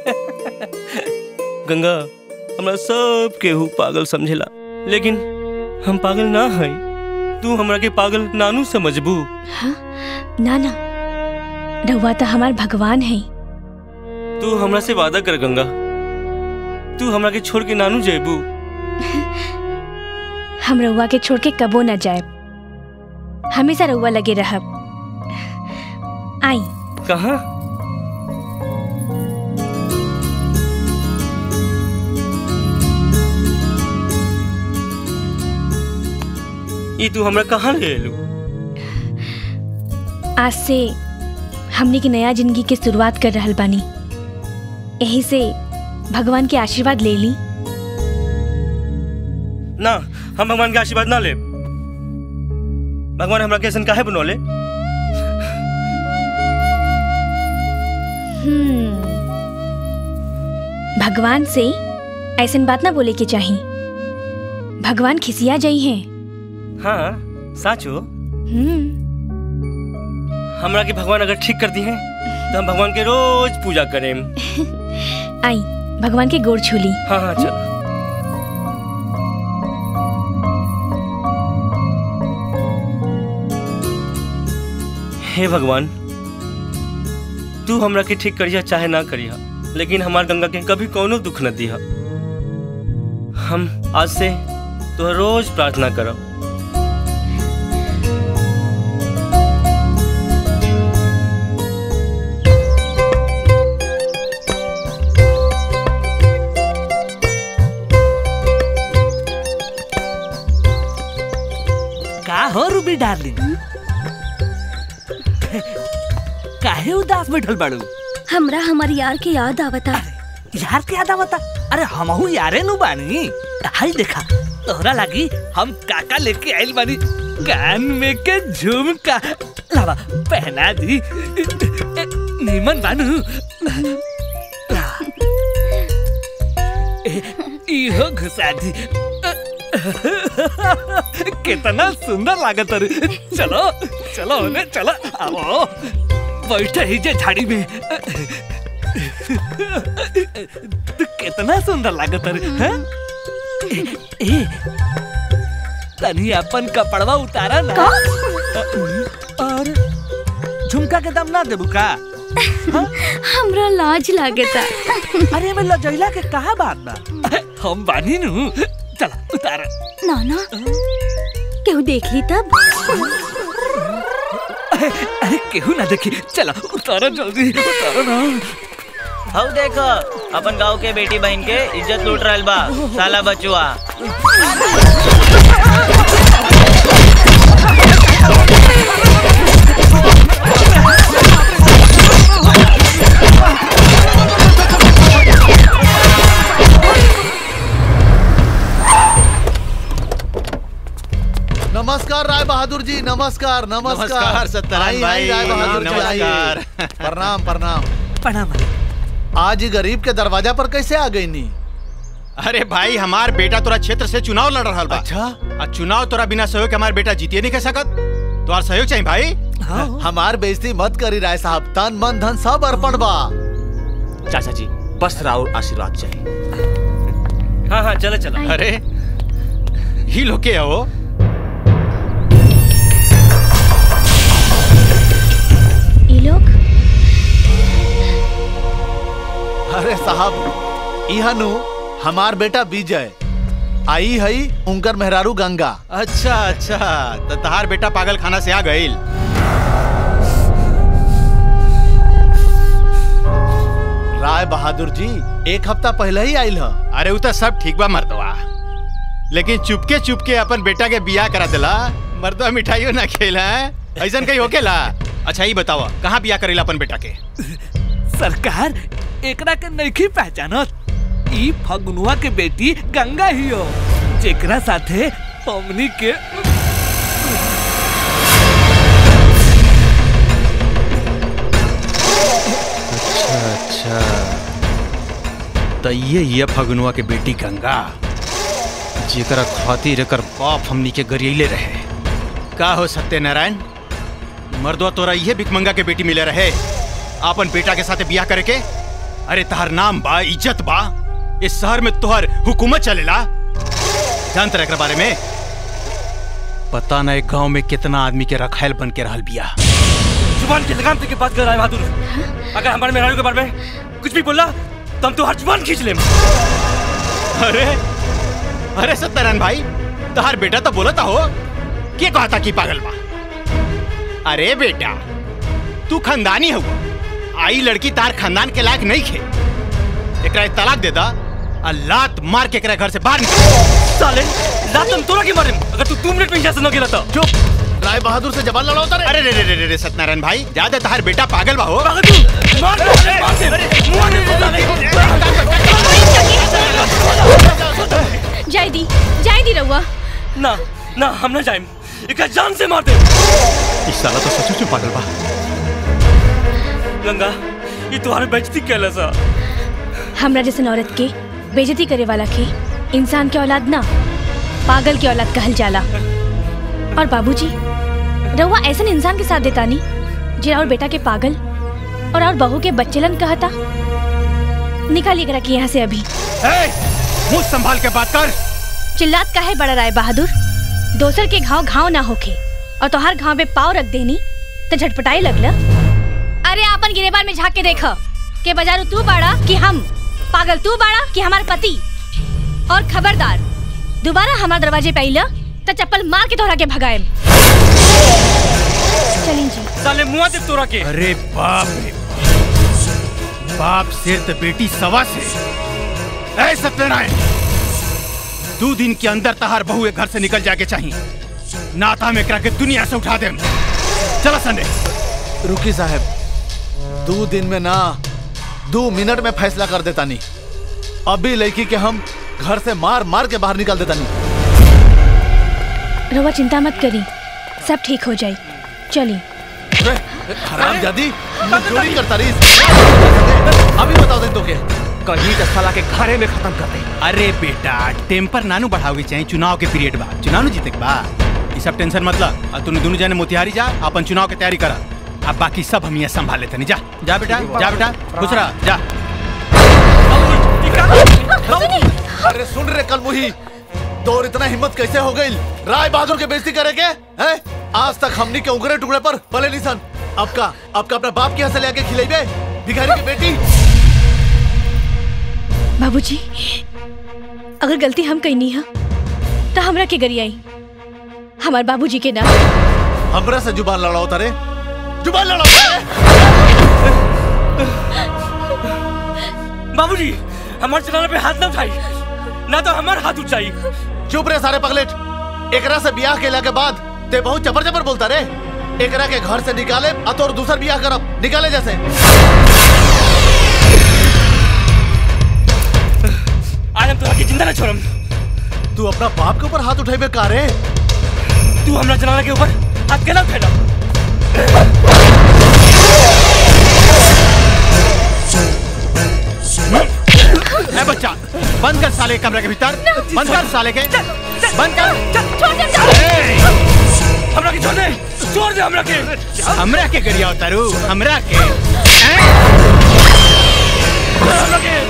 गंगा हमरा सब केहू पागल समझेला लेकिन हम पागल ना हई तू हमरा के पागल नानू समझबू हाँ ना ना रउआ तो हमार भगवान है तू हमरा से वादा कर गंगा तू हमरा के छोड़ के नानू जेबू हम रउआ के छोड़ के कबो न जाए हमेशा रउआ लगे रहब आई कहाँ ई तू हमरा कहाँ ले एलू आज से हमने की नया जिंदगी के शुरुआत कर रहल बानी यही से भगवान के आशीर्वाद ले ली ना हम भगवान के आशीर्वाद ना ले भगवान हमरा के ऐसन काहे बनौले हम्म, भगवान से ऐसन बात ना बोले के चाही भगवान खिसिया जाई हैं हाँ साचो हम्म, हमरा के भगवान अगर ठीक कर दी है तो हम भगवान के रोज पूजा करें आई भगवान के गोड़ छूली हाँ हाँ चल हे भगवान तू हमरा के ठीक करिया चाहे ना करिया लेकिन हमार गंगा के कभी कोनो दुख न दिया हम आज से तो रोज प्रार्थना करब का हो रूबी डार्लिंग काहे उदास बैठल बाड़ू हमरा हमार यार के याद आवता यार के याद आवता अरे हमहू यारे नु बानी हाय देखा तोहरा लागी हम काका लेके आइल बानी कान में के झुमका लावा पहना दी नीमन बानू ला। ए, इहो घुसा दी कितना सुंदर लागत रे चलो चलो ने चलो आओ बैठे ही जे झाड़ी में कितना सुंदर लागत रे हैं? ए, ए तनी अपन कपड़वा उतारा ना और झुमका के दाम ना देबू का हमरा लाज लागता अरे मैं लजैला के कहा बात बा हम बानी नु चला उतारा ना ना केहू देख ली तब अरे केहू ना देखी चला उतारा जल्दी उतारा ना हऊ देखो अपन गांव के बेटी बहन के इज्जत लूट रहल बा साला बचुआ नमस्कार राय बहादुर जी नमस्कार नमस्कार नमस्कार, सत्यनारायण आई, आई, भाई, राय बहादुर जी आइए। नमस्कार। प्रणाम प्रणाम प्रणाम आज ही गरीब के दरवाजा पर कैसे आ गई नी अरे भाई हमार बेटा तोरा क्षेत्र से चुनाव लड़ रहा बा अच्छा आ चुनाव तोरा बिना सहयोग के हमार बेटा जीतिए नहीं कह सकत तोहार सहयोग चाहिए भाई हमार बेइज्जती मत करी राय साहब तन मन धन सब अर्पण बा चाचा जी बस राउर आशीर्वाद चाहिए हाँ हाँ चलो चलो अरे ही लोग के हो ये लोग अरे साहब इहनु हमार बेटा विजय आई हई उनकर मेहरारू गंगा अच्छा अच्छा तो तहार बेटा पागल खाना से आ गईल राय बहादुर जी एक हफ्ता पहले ही आयल ह अरे उ तो सब ठीक बा मर्दवा लेकिन चुपके चुपके अपन बेटा के बियाह करा दिला मर्दवा मिठाइयो ना खेला है ऐसा कहीं होकेला अच्छा ये बताओ कहाँ बियाह करेला अपन बेटा के सरकार एकरा के नइखी पहचानत ई फगुनुआ के बेटी गंगा ही हो जेकरा साथे हमनी के अच्छा अच्छा तो ये ये फगनुआ के बेटी गंगा जेकरा खातिर एकर बाप हमनी के गरियले रहे का हो सत्यनारायण मर्दवा तोरा ये भिकमंगा के बेटी मिले रहे आपन बेटा के साथे बियाह करे के अरे तहार नाम बा इज्जत बा इस शहर में तोहर हुकूमत चलेला जानत रहे एकरा बारे में पता नहीं गांव में कितना आदमी के रखायल बन के रहल बिया जुबान की लगाम के बात कर रहा है बहादुर अगर हमारे मेहरारू के बारे में कुछ भी बोला तो हम तो हर जुबान खींच लें अरे अरे सत्यनारायण भाई तहार बेटा तो बोला था हो के कहा था कि पागल बा अरे बेटा तू खानदानी हुआ आई लड़की तार खानदान के लायक नहीं खे एकरा एक तलाक दे दा और लात मार के एकरा घर से बाहर निकाल साले लात हम तोरा के मारे अगर तू दो मिनट में यहाँ से न गिरा तो चुप राय बहादुर से जबान लड़ाओ तारे अरे रे रे रे रे सत्यनारायण भाई ज्यादा तहार बेटा पागल बा हो पागल तू मार दे मार दे मुआ दे जाय दी जाय दी रहुआ ना ना हम ना जाएं एक जान से मार दे इस साला तो सचमुच में पागल बा गंगा ये तुम्हारे बेइज्जती कैला सा हमरा जैसन औरत के बेजती करे वाला के इंसान के औलाद ना पागल के औलाद कहल जाला और बाबूजी रहुआ ऐसन इंसान के साथ देता नहीं जे और बेटा के पागल और और बहू के बच्चेलन कहता निकालिए करा के यहाँ से अभी मुंह संभाल के बात कर चिल्लात का है बड़ा राय बहादुर दोसर के घाव घाव ना होखे और तोहार घाव पे पाव रख देनी तो झटपटाई लगला अरे आपन गिरेबान में झांक के देख के बाजारू तू बाड़ा कि हम पागल तू बाड़ा कि हमार पति और खबरदार दोबारा हमार दरवाजे पे आइला तो चप्पल मार के तोहरा के भगाएम चलिए जी साले मुआ दे तोरा के अरे बाप रे बाप सिर तो बेटी सवा से ऐ सत्यनारायण दो दिन के अंदर तहार बहू एक घर से निकल जाके चाहिए नाता में करा के दुनिया से उठा दे चलो संडे रुकी साहब दो दिन में ना दो मिनट में फैसला कर देता नहीं अभी लड़की के हम घर से मार मार के बाहर निकाल देता नहीं रहुआ चिंता मत करी सब ठीक हो जाए चलिए हराम जादी चोरी करता रही अभी बताओ दे तो के कहीं तो साला के घरे में खत्म कर दे अरे बेटा टेम्पर नानू बढ़ाओगे चाहिए चुनाव के पीरियड बा चुनाव नु जीते के बा ये सब टेंशन मतलब और तूने दोनों जाने मोतिहारी जा अपन चुनाव की तैयारी करा अब बाकी सब हम यहाँ संभाल लेते नहीं जा जा बेटा जा बेटा खुश रहा जा अरे सुन रे कल मुही तोर इतना हिम्मत कैसे हो गई राय बहादुर के बेइज्जती करे के हैं आज तक हमनी के उगरे टुकड़े पर पले निसन अब का अब का अपना बाप के यहाँ से लेके खिलेबे भिखारी की बेटी बाबूजी अगर गलती हम कहीं नहीं है तो हमरा के गरियाई हमार बाबूजी के नाम हमरा से जुबान लड़ाओ तारे जुबान लड़ाओ तारे बाबूजी हमारे चलाने पे हाथ ना उठाई ना तो हमारा हाथ उठाई चुप रे सारे पगलेट एकरा से बियाह केला के बाद ते बहुत जबर जबर बोलता रे एकरा के घर से निकाले आ तोर दूसर बियाह करब निकाले जैसे आज हम तोरा के जिंदा ना छोड़म तू अपना बाप के ऊपर हाथ उठाइबे का रे तू हमरा जनाना के ऊपर हाथ केना उठेला ए बच्चा बंद कर साले के कमरे के भीतर बंद कर साले के बंद कर हमरा के छोड़ दे छोड़ दे हमरा के हमरा के गरिया उतारू हमरा के हमरा के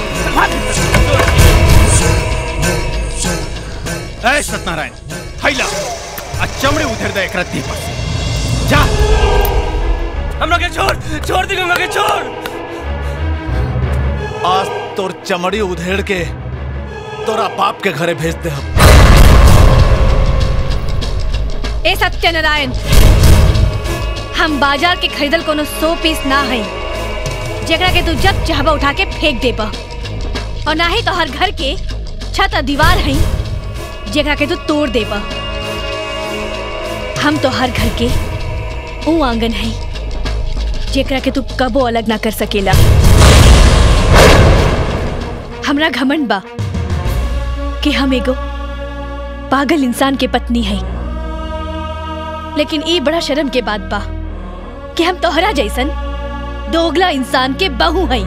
ए सत्यनारायण हैला आ चमड़े उधर दे एकरा देह पर से जा हमरा के छोड़ छोड़ दे गंगा के छोड़ आज तोर चमड़ी उधेड़ के तोरा बाप के घरे भेज दे हम ए सत्यनारायण हम बाजार के खरीदल कोनो सौ पीस ना है जेकरा के तू जब चाहबा उठा के फेंक देबा और ना ही तो हर घर के छत और दीवार है जेकरा के तू तोड़ देबा हम तो हर घर के ऊ आंगन है जेकरा के तू कबो अलग ना कर सकेला हमरा घमंड बा कि हम एगो पागल इंसान के पत्नी है लेकिन ई बड़ा शर्म के बात बा कि हम तोहरा जैसन दोगला इंसान के बहू हई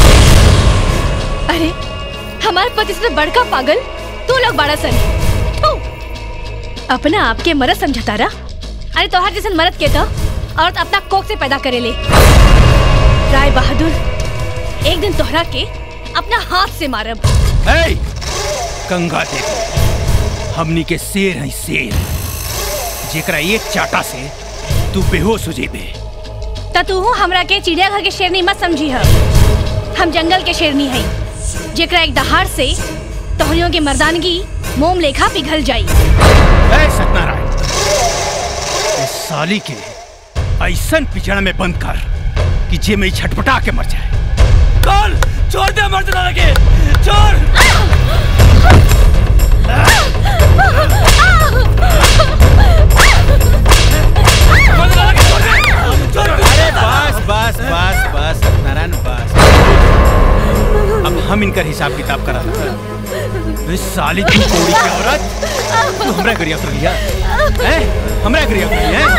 अरे हमारे पति से बड़का पागल तू लोग बड़ा सन थू। अपना आप के मरद समझता रहा अरे तोहर जैसन मरद के तो औरत अपना कोख से पैदा करे ले राय बहादुर एक दिन तोहरा के अपना हाथ से मारब ए गंगा देवी हमनी के शेर है शेर जेकरा एक चाटा से तू बेहोश हो जेबे त तू हमरा के चिड़ियाघर के शेरनी मत समझी है हम जंगल के शेरनी है जेकरा एक दहाड़ से तोहरियों के मर्दानगी मोम लेखा पिघल जाई ए सत्यनारायण इस साली के ऐसन पिछड़ा में बंद कर कि जे में छटपटा के मर जाए कल छोड़ दे मर्द ना लगे छोड़ अरे बस बस बस बस सत्यनारायण बस अब हम इनका हिसाब किताब करा रहे इस साली तू कोड़ी की औरत तू हमरा गरिया कर लिया हैं हमरा गरिया कर लिया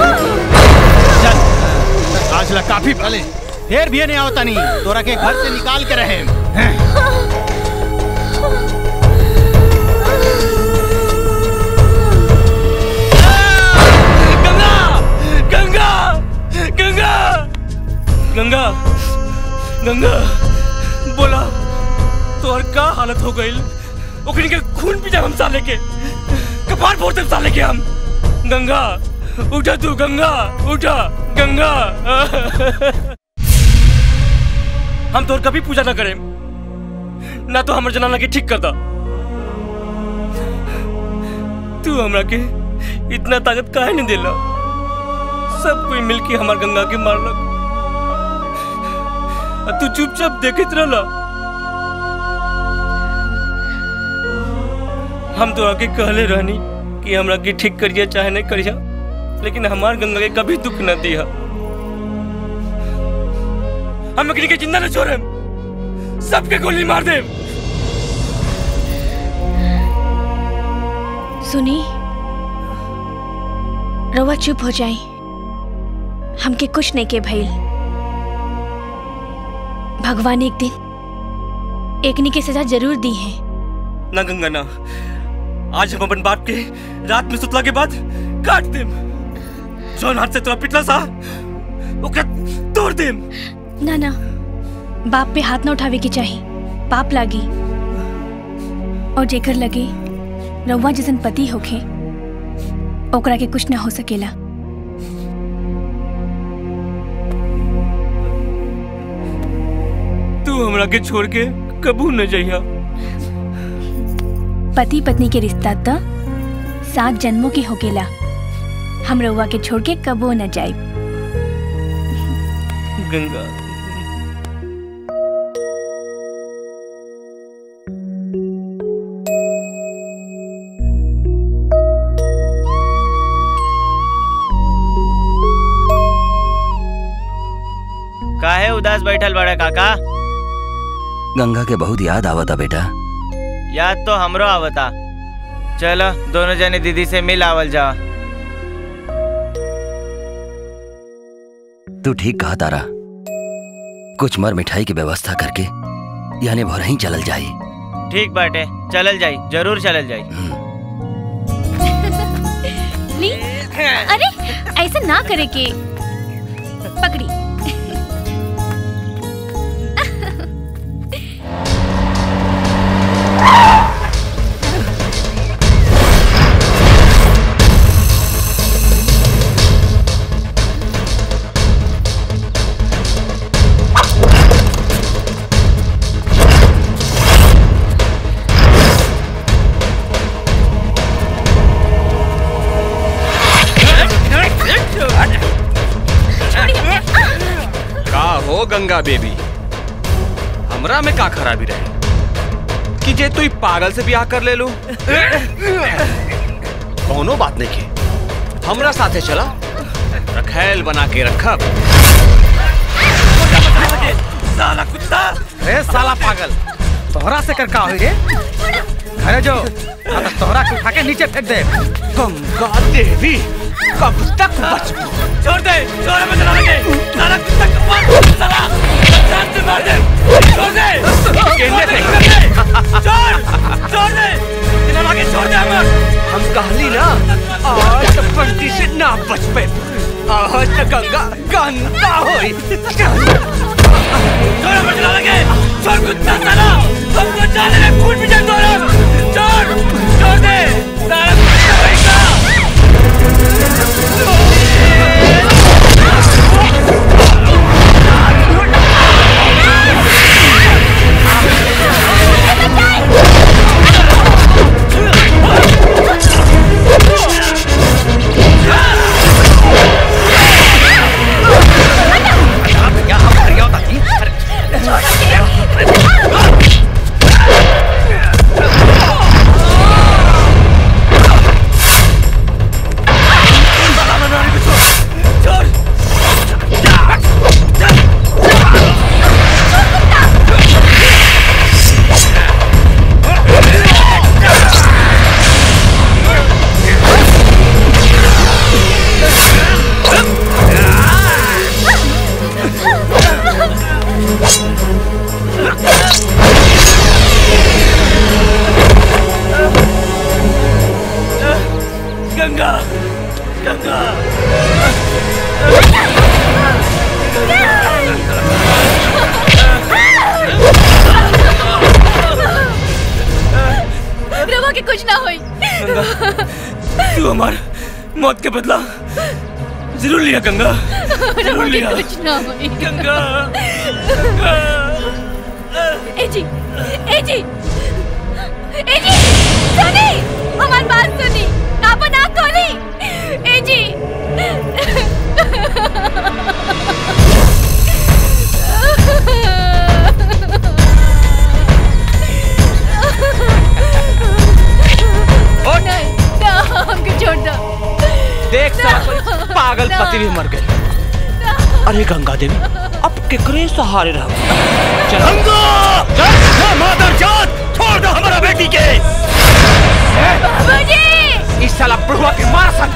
चल आज ला काफी भले फिर भी नहीं आवता नहीं तोरा के घर से निकाल के रहे हैं गंगा गंगा गंगा गंगा गंगा बोला तोहर का हालत हो गई ओकरी के खून पी जाए हम साले के कपार फोड़ दे साले के हम गंगा उठा तू गंगा उठा गंगा हम तोर कभी पूजा ना करें ना तो हमर जनाना के ठीक कर दा तू हमरा के इतना ताकत काहे नहीं दिला सब कोई मिलके हमार गंगा के मारलक और तू चुपचाप देखत रहला हम तो आके कहले रहनी कि हमरा के ठीक करिया चाहे नहीं करिया लेकिन हमार गंगा के कभी दुख न दिया हम अग्नि के जिंदा न छोड़े सबके गोली मार दे सुनी रवा चुप हो जाई हमके कुछ नहीं के भइल भगवान एक दिन एकनी के सजा जरूर दी है ना गंगा ना आज हम अपन बाप के रात में सुतला के बाद काट देम जौन हाथ से तोरा पिटला सा ओकरा तोड़ देम ना ना बाप पे हाथ ना उठावे के चाही पाप लागी और जेकर लगे रउआ जैसन पति होखे ओकरा के कुछ ना हो सकेला तू हमरा के छोड़ के कबू न जइहा पति पत्नी के रिश्ता तो सात जन्मों के होकेला हम रउआ के छोड़ के कबो न जाए गंगा काहे उदास बैठल बड़ा काका गंगा के बहुत याद आवता बेटा याद तो हमरो आवता चलो दोनों जने दीदी से मिल आवल जा तू ठीक कहा तारा कुछ मर मिठाई की व्यवस्था करके यानी भोर ही चलल जाई ठीक बाटे चलल जाई जरूर चलल जाई ली अरे ऐसा ना करे के पकड़ी का हो गंगा बेबी हमरा में का खराबी रहे कि जे तू पागल से ब्याह कर ले लू कोनो बात नहीं के हमरा साथे चला रखैल बना के रखब साला कुत्ता रे साला पागल तोहरा से कर का होई रे अरे जो हाँ तो तोहरा के उठा के नीचे फेंक दे गंगा देवी कब तक बच छोड़ दे छोड़ मैं चला लगे साला कुत्ता कपार साला जान से मार दे छोड़ दे केंद्र से। छोड़ दे छोड़ छोड़ दे इन्हें आगे छोड़ दे हमें हम कहली ना आज तो बंटी से ना बच पे आज तो गंगा गंगा होई छोड़ मैं चला लगे छोड़ कुत्ता साला हमको जाने में खून भी जाए तोरा छोड़ छोड़ दे साला कुत्ता भाई का मौत के बदला जरूर लिया गंगा जरूर लिया कुछ ना होई गंगा ए जी ए जी ए जी सुनी हमारी बात सुनी आप ना खोली ए जी नहीं ना हमको छोड़ दो देख साला कोई पागल पति भी मर गए अरे गंगा देवी अब केकरे सहारे रह चल मादर जात छोड़ दो हमारा बेटी के बाबूजी इस साला बुढ़वा के मार सन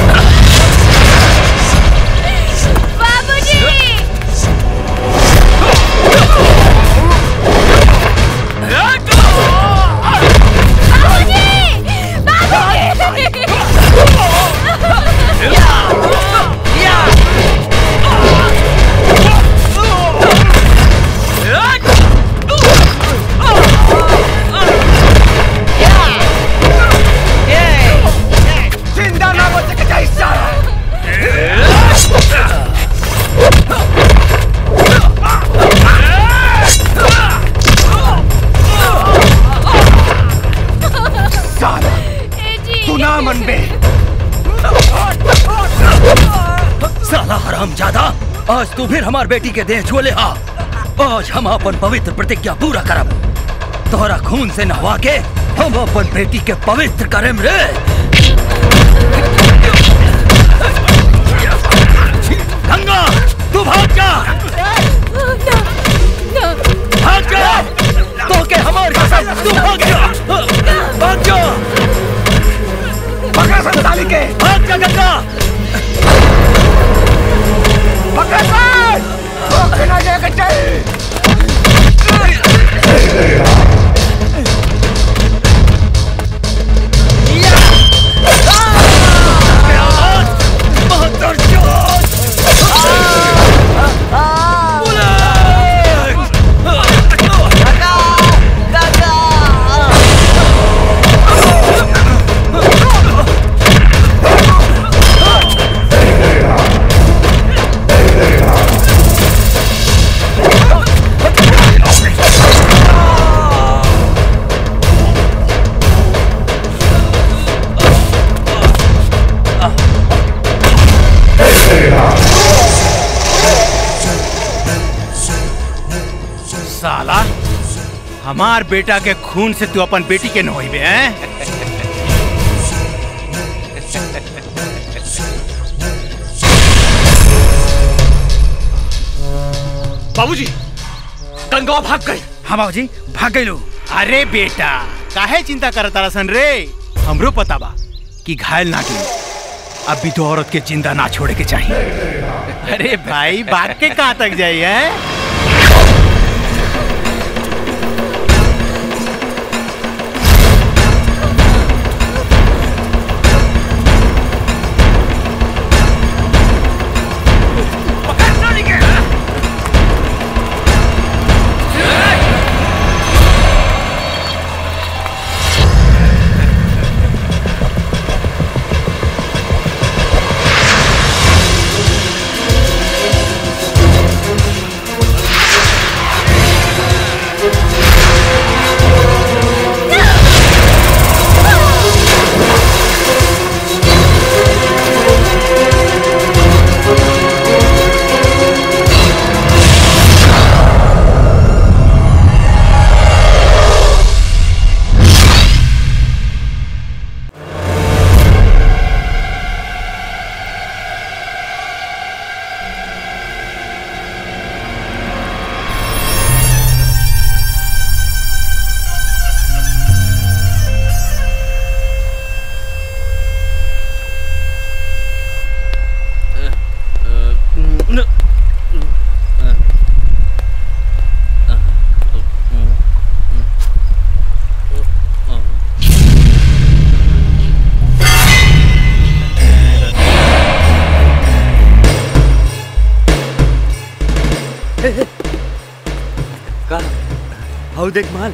बाबूजी जिंदा ना बच के जाइस साला साला तू ना मन बे साला हराम ज्यादा आज तू फिर हमार बेटी के देह छुले हा आज हम अपन पवित्र प्रतिज्ञा पूरा करब तोहरा खून से नहवा के हम अपन बेटी के पवित्र करेम रे गंगा तू भाग जा भाग जा तो के हमार कसम तू भाग जा भाग जा पकड़ संताली के भाग जा गंगा पकड़ सन तो ना लेके चल साला हमार बेटा के खून से तू अपन बेटी के नोइबे हैं बाबूजी गंगा भाग गई हाँ बाबूजी भाग गई लो अरे बेटा काहे चिंता करत तारा सन रे हमरो पता बा कि घायल ना की अब भी तो औरत के जिंदा ना छोड़े के चाहिए अरे भाई भाग के कहाँ तक जाई है का हाउ देख माल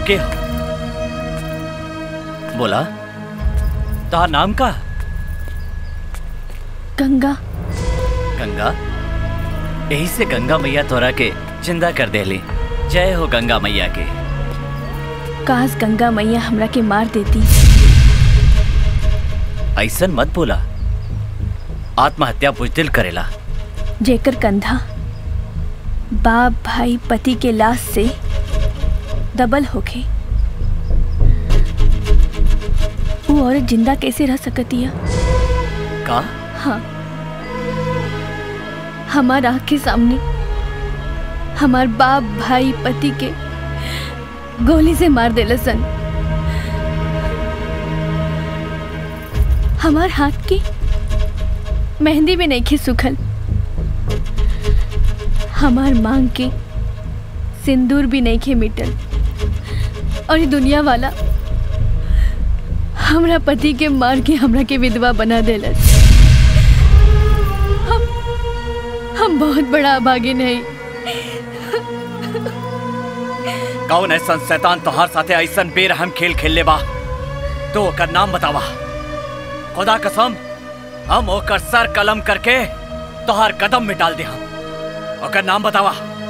के बोला तार नाम का गंगा गंगा यही से गंगा मैया तोरा के जिंदा कर देली जय हो गंगा मैया के काश गंगा मैया हमरा के मार देती ऐसन मत बोला आत्महत्या बुजदिल करेला जेकर कंधा बाप भाई पति के लाश से दबल होके वो औरत जिंदा कैसे रह सकती है का हाँ हमार आँख के सामने हमार बाप भाई पति के गोली से मार देला सन हमार हाथ की मेहंदी में नहीं खे सुखल हमार मांग के सिंदूर भी नहीं खे मिटल और ये दुनिया वाला हमरा पति के मार के हमरा के विधवा बना देलस हम हम बहुत बड़ा अभागे नहीं कौन ऐसा शैतान तोहार साथे ऐसन बेरहम खेल खेल ले बा तो ओकर नाम बतावा खुदा कसम हम ओकर सर कलम करके तोहार कदम में डाल दे हम ओकर नाम बतावा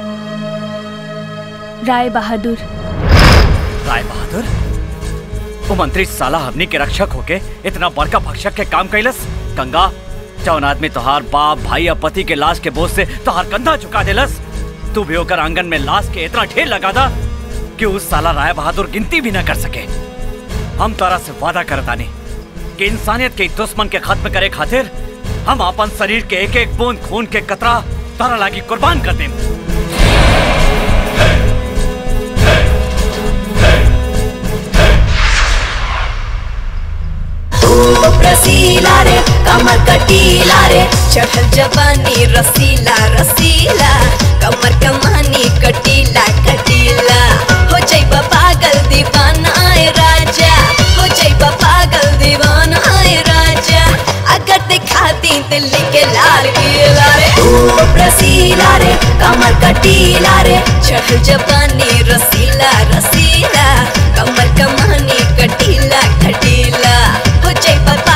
राय बहादुर राय बहादुर वो मंत्री साला हमनी के रक्षक होके इतना बड़का भक्षक के काम कैलस गंगा जौन आदमी तोहार बाप भाई या पति के लाश के बोझ से तोहार कंधा झुका देलस तू भी होकर आंगन में लाश के इतना ढेर लगा दा कि उस साला राय बहादुर गिनती भी न कर सके हम तारा से वादा करतानी कि इंसानियत के इस दुश्मन के खत्म करे खातिर हम अपन शरीर के एक एक बूंद खून के कतरा तारा लागी कुर्बान कर दें रसीला रे कमर कटीला रे चढ़ल जवानी रसीला रसीला कमर कमानी कटीला कटीला हो जाइबा पागल दीवाना आए राजा हो जाइबा पागल दीवाना आए राजा अगर दिखाती दिल्ली के लाल किला रे खूब रसीला रे कमर कटीला रे चढ़ल जवानी रसीला रसीला कमर कमानी कटीला कटीला हो जाइबा पा-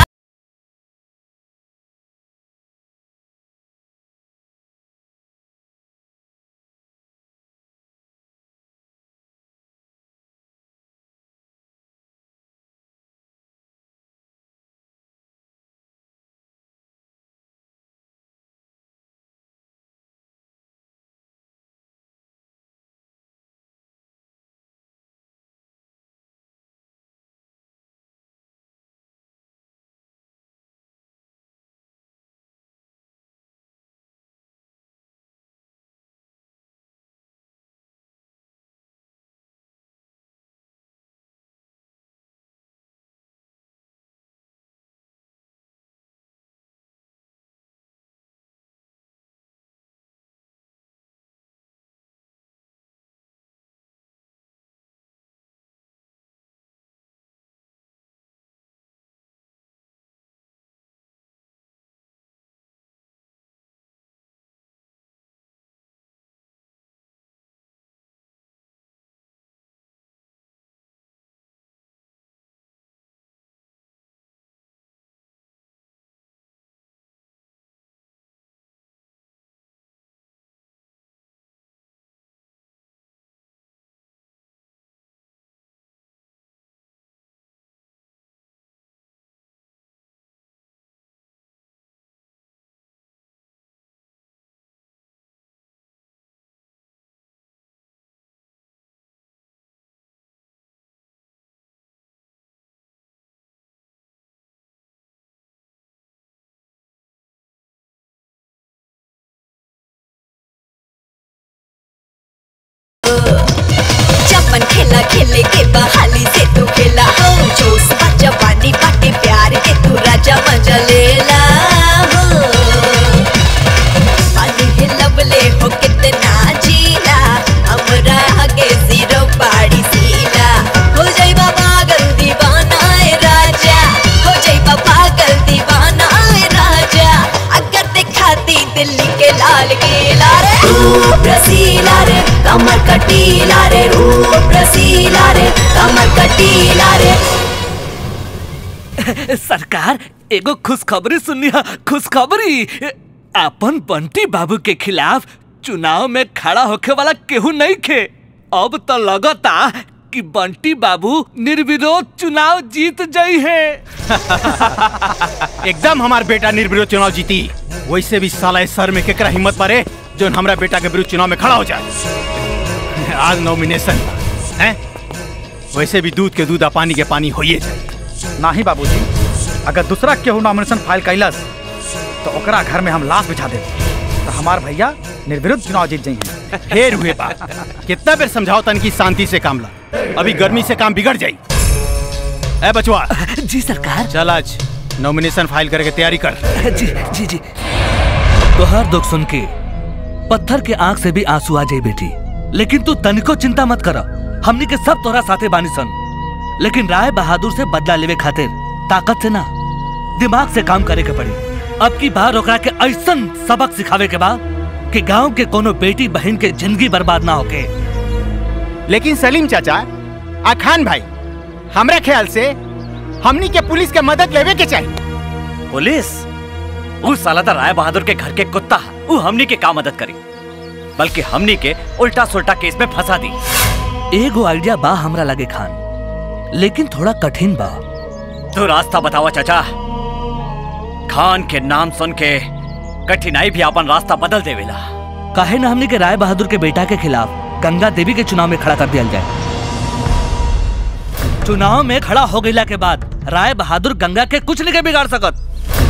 चपन खेला खेले के बहाली से तू खेला हो जोश बा जवानी बाटे प्यार के तू राजा मजा लेला हो पानी है लबले हो कितना जीला हमरा आगे जीरो पाड़ी सीला हो जाई पागल दीवाना ए राजा हो जाई पागल दीवाना ए राजा अगर दिखाती दिल्ली के लाल किला रे रूप रसीला रे कमर कटीला रे रूप रसीला रे सरकार एगो खुशखबरी सुनिया खुशखबरी अपन बंटी बाबू के खिलाफ चुनाव में खड़ा होके वाला केहू नहीं खे अब तो लगता कि बंटी बाबू निर्विरोध चुनाव जीत जाई है एकदम हमार बेटा निर्विरोध चुनाव जीती वैसे भी साला इस सर में केकरा हिम्मत मारे जो हमरा बेटा के विरुद्ध चुनाव में खड़ा हो जाए आज नॉमिनेशन है वैसे भी दूध के दूध आ पानी के पानी होइए जाए नाही बाबूजी अगर दूसरा केहू नॉमिनेशन फाइल कैलस तो ओकरा घर में हम लाश बिछा दे तो हमार भैया निर्विरोध चुनाव जीत जाइए ढेर हुए बात कितना बेर समझाओ तन की शांति से काम ला अभी गर्मी से काम बिगड़ जाई ए बचवा जी सरकार चल आज नॉमिनेशन फाइल करके तैयारी कर जी जी जी तोहार दुख सुन के पत्थर के आंख से भी आंसू आ जाए बेटी लेकिन तू तनिको चिंता मत कर हमनी के सब तोरा साथे बानी सन लेकिन राय बहादुर से बदला लेवे खातिर ताकत से ना दिमाग से काम करे के पड़ी अब की बार ओकरा के ऐसन सबक सिखावे के बा कि गांव के कोनो बेटी बहन के जिंदगी बर्बाद ना होके लेकिन सलीम चाचा आ खान भाई हमरा ख्याल से हमनी के पुलिस के मदद लेवे के चाहिए पुलिस वो साला तो राय बहादुर के घर के कुत्ता वो हमनी के का मदद करी बल्कि हमनी के उल्टा सुल्टा केस में फंसा दी एगो आइडिया बा हमरा लगे खान लेकिन थोड़ा कठिन बा तो रास्ता बतावा चाचा खान के नाम सुन के कठिनाई भी अपन रास्ता बदल देवेला काहे ना हमने के राय बहादुर के बेटा के खिलाफ गंगा देवी के चुनाव में खड़ा कर दिया जाए चुनाव में खड़ा हो गईला के बाद राय बहादुर गंगा के कुछ नहीं के बिगाड़ सकत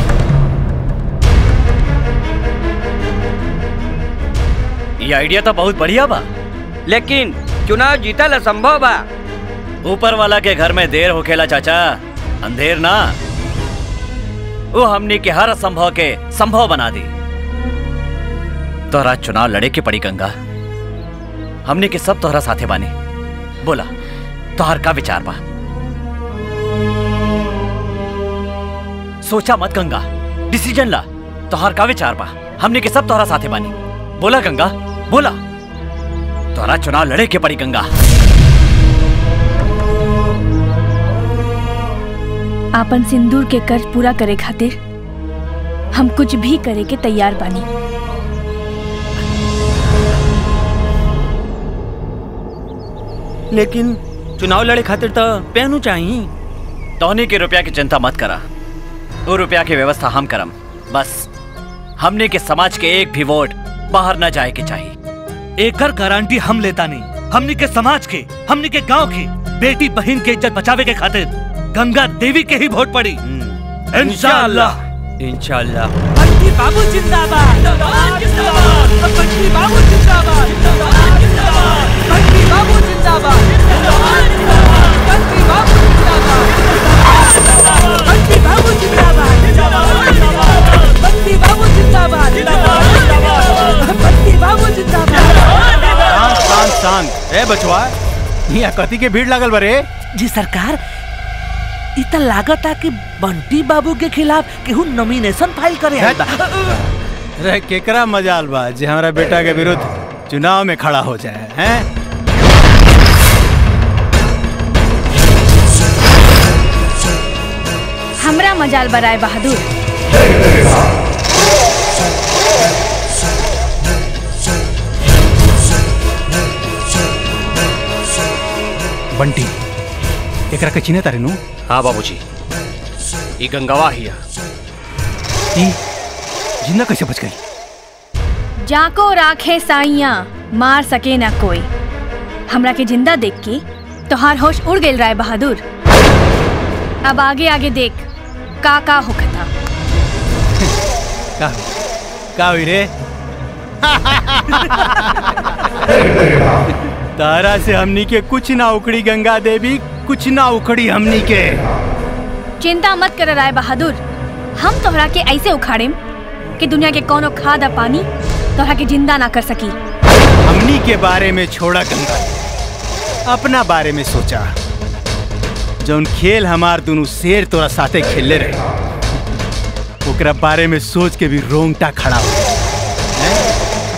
ये आइडिया तो बहुत बढ़िया बा लेकिन चुनाव जीतल असंभव बा ऊपर वाला के घर में देर होखेला चाचा अंधेर ना वो हमनी के हर असंभव के संभव बना दी तोहरा चुनाव लड़े के पड़ी गंगा हमने के सब तोहरा साथे बानी बोला तोहर का विचार बा सोचा मत गंगा डिसीजन ला तोहर का विचार बा हमने के सब तोहरा साथे बानी बोला गंगा बोला तोहरा चुनाव लड़े के पड़ी गंगा आपन सिंदूर के कर्ज पूरा करे खातिर हम कुछ भी करे के तैयार बानी लेकिन चुनाव लड़े खातिर तो पहनू चाहिए तोहनी के रुपया की चिंता मत करा वो रुपया की व्यवस्था हम करम बस हमने के समाज के एक भी वोट बाहर न जाए के चाहिए एकर गारंटी हम लेता नहीं हमनी के समाज के हमनी के गांव के बेटी बहन के इज्जत बचावे के खातिर गंगा देवी के ही वोट पड़ी इंशाअल्लाह इंशाल्लाह बंटी बाबू जिंदाबाद बंटी बाबू जिंदाबाद बंटी बाबू जिंदाबाद बंटी बाबू जिंदाबाद बंटी बाबू जिंदाबाद बंटी बाबू जिंदाबाद बंटी बाबू जिंदाबाद शांत शांत शांत ए बचवा यहाँ कथी के भीड़ लागल बरे जी सरकार इ त लागता कि बंटी बाबू के खिलाफ केहू नॉमिनेशन फाइल करे आइल बा। रे केकरा मजाल बा जे हमारा बेटा के विरुद्ध चुनाव में खड़ा हो जाए हैं हमरा मजाल बराए बहादुर बंटी एकरा के चिन्हे तारे नु हाँ बाबूजी ये गंगावा हिया ई जिंदा कैसे बच गई जाको राखे साइया मार सके ना कोई हमरा के जिंदा देख के तोहार होश उड़ गेल राय बहादुर अब आगे आगे देख का का होखता का का हुई रे तारा से हमनी के कुछ ना उखड़ी गंगा देवी कुछ ना उखड़ी हमनी के चिंता मत कर राय बहादुर हम तोहरा के ऐसे उखाड़ेम कि दुनिया के कोनो खाद आ पानी तोहरा के जिंदा ना कर सकी हमनी के बारे में छोड़ा गंगा अपना बारे में सोचा जौन खेल हमार दोनों शेर तोरा साथे खेलले रहे ओकरा बारे में सोच के भी रोंगटा खड़ा हो गया। हैं?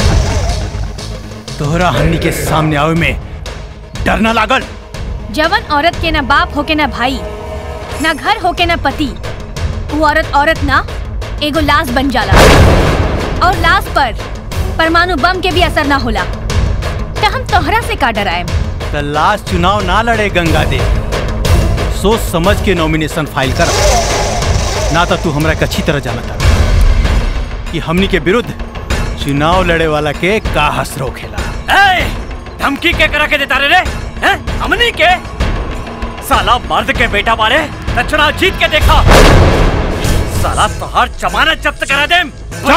तोहरा हमनी के सामने आवे में डर ना लागल जवन औरत के ना बाप होके ना भाई ना घर होके ना पति वो औरत औरत ना एगो लाश बन जाला और लाश पर परमाणु बम के भी असर ना होला तो हम तोहरा से का डराए तो लास्ट चुनाव ना लड़े गंगा दे सोच समझ के नॉमिनेशन फाइल कर ना तो तू हमरा के अच्छी तरह जानता कि हमनी के विरुद्ध चुनाव लड़े वाला के का हस रोकेला ए, धमकी के करा के देता रे रे हैं? हमनी के साला मर्द के बेटा मारे तो चुनाव जीत के देखा साला तोहर जमानत जब्त करा दे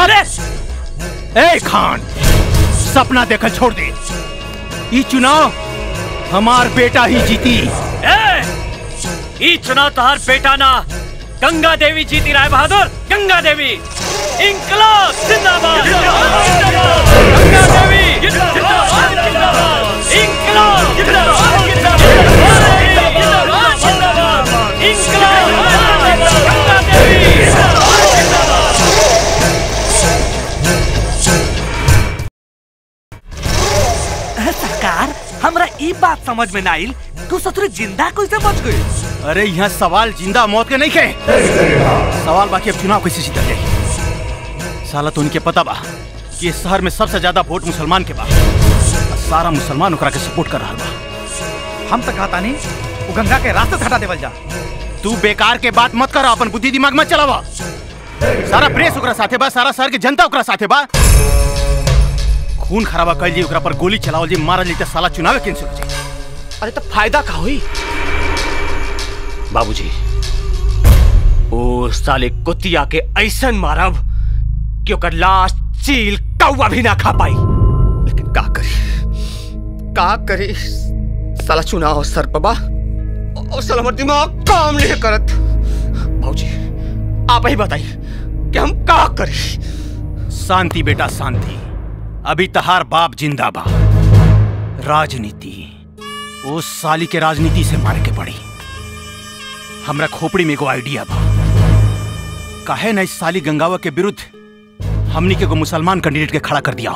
ए खान सपना देखल छोड़ दे ई चुनाव हमार बेटा ही जीती ए, ई चुनाव तोहर बेटा ना गंगा देवी जीती राय बहादुर गंगा देवी इंकलाब जिंदाबाद गंगा देवी जिंदाबाद इंकलाब जिंदाबाद इंकलाब गंगा देवी सरकार हमरा ई बात समझ में ना आइल तू ससुर जिंदा कैसे बच गई अरे यहाँ सवाल जिंदा मौत के नहीं खे सवाल बाकी अब चुनाव कैसे जीता जाए साला तो उनके पता बा कि इस शहर में सबसे ज्यादा वोट मुसलमान के बा और सारा मुसलमान ओकरा के सपोर्ट कर रहा बा हम तो कहता नहीं वो गंगा के रास्ते से हटा देवल जा तू बेकार के बात मत कर अपन बुद्धि दिमाग मत चलावा सारा प्रेस ओकरा साथे बा सारा शहर के जनता ओकरा साथे बा खून खराबा कर जी ओकरा पर गोली चलावल जी मारल जी त साला चुनाव कैंसिल हो जाई अरे तो फायदा का हुई बाबूजी ओ साले कुतिया के ऐसन मारब कि ओकर लाश चील कौवा भी ना खा पाई लेकिन का करी का करी साला चुनाव सर बाबा और साला हमार दिमाग काम नहीं करत बाबूजी आप ही बताइए कि हम का करी शांति बेटा शांति अभी तहार बाप जिंदा बा राजनीति उस साली के राजनीति से मारे के पड़ी हमरा खोपड़ी में एगो आइडिया बा काहे ना इस साली गंगावा के विरुद्ध हमनी के एगो मुसलमान कैंडिडेट के खड़ा कर दिया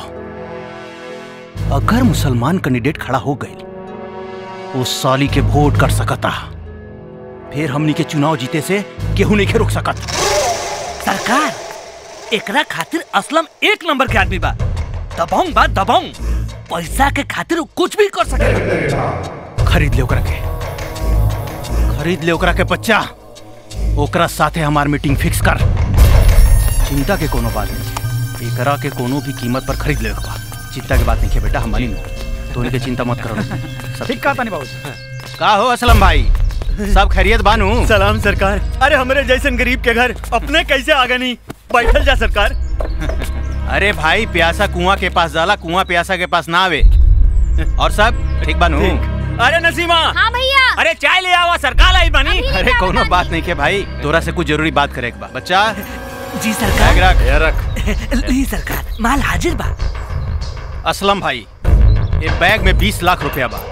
अगर मुसलमान कैंडिडेट खड़ा हो गए उस साली के वोट कर सकता फिर हमनी के चुनाव जीते से केहू नहीं के रोक सकत सरकार एकरा खातिर असलम एक नंबर के आदमी बा दबाऊं बा दबाऊं पैसा के खातिर उ कुछ भी कर सकेला खरीद ले ओकरा के खरीद ले ओकरा के बच्चा ओकरा साथे हमार मीटिंग फिक्स कर चिंता के कोनो बात नहीं एकरा के कोनो भी कीमत पर खरीद ले बा चिंता के बात नहीं है बेटा हम मानी तो इनके चिंता मत करो सब ठीक कहा नहीं बाबू का हो असलम भाई सब खैरियत बानू सलाम सरकार अरे हमारे जैसन गरीब के घर अपने कैसे आगे नहीं बैठल जा सरकार अरे भाई प्यासा कुआं के पास जाला कुआं प्यासा के पास ना आवे और सब ठीक बानू अरे नसीमा हाँ भैया अरे चाय ले आवा सरकार आई बनी अरे कोनो बात नहीं के भाई तोरा से कुछ जरूरी बात करे के बा बच्चा जी बैग सरकार रख रख ली सरकार माल हाजिर बा असलम भाई ये बैग में बीस लाख रुपया बा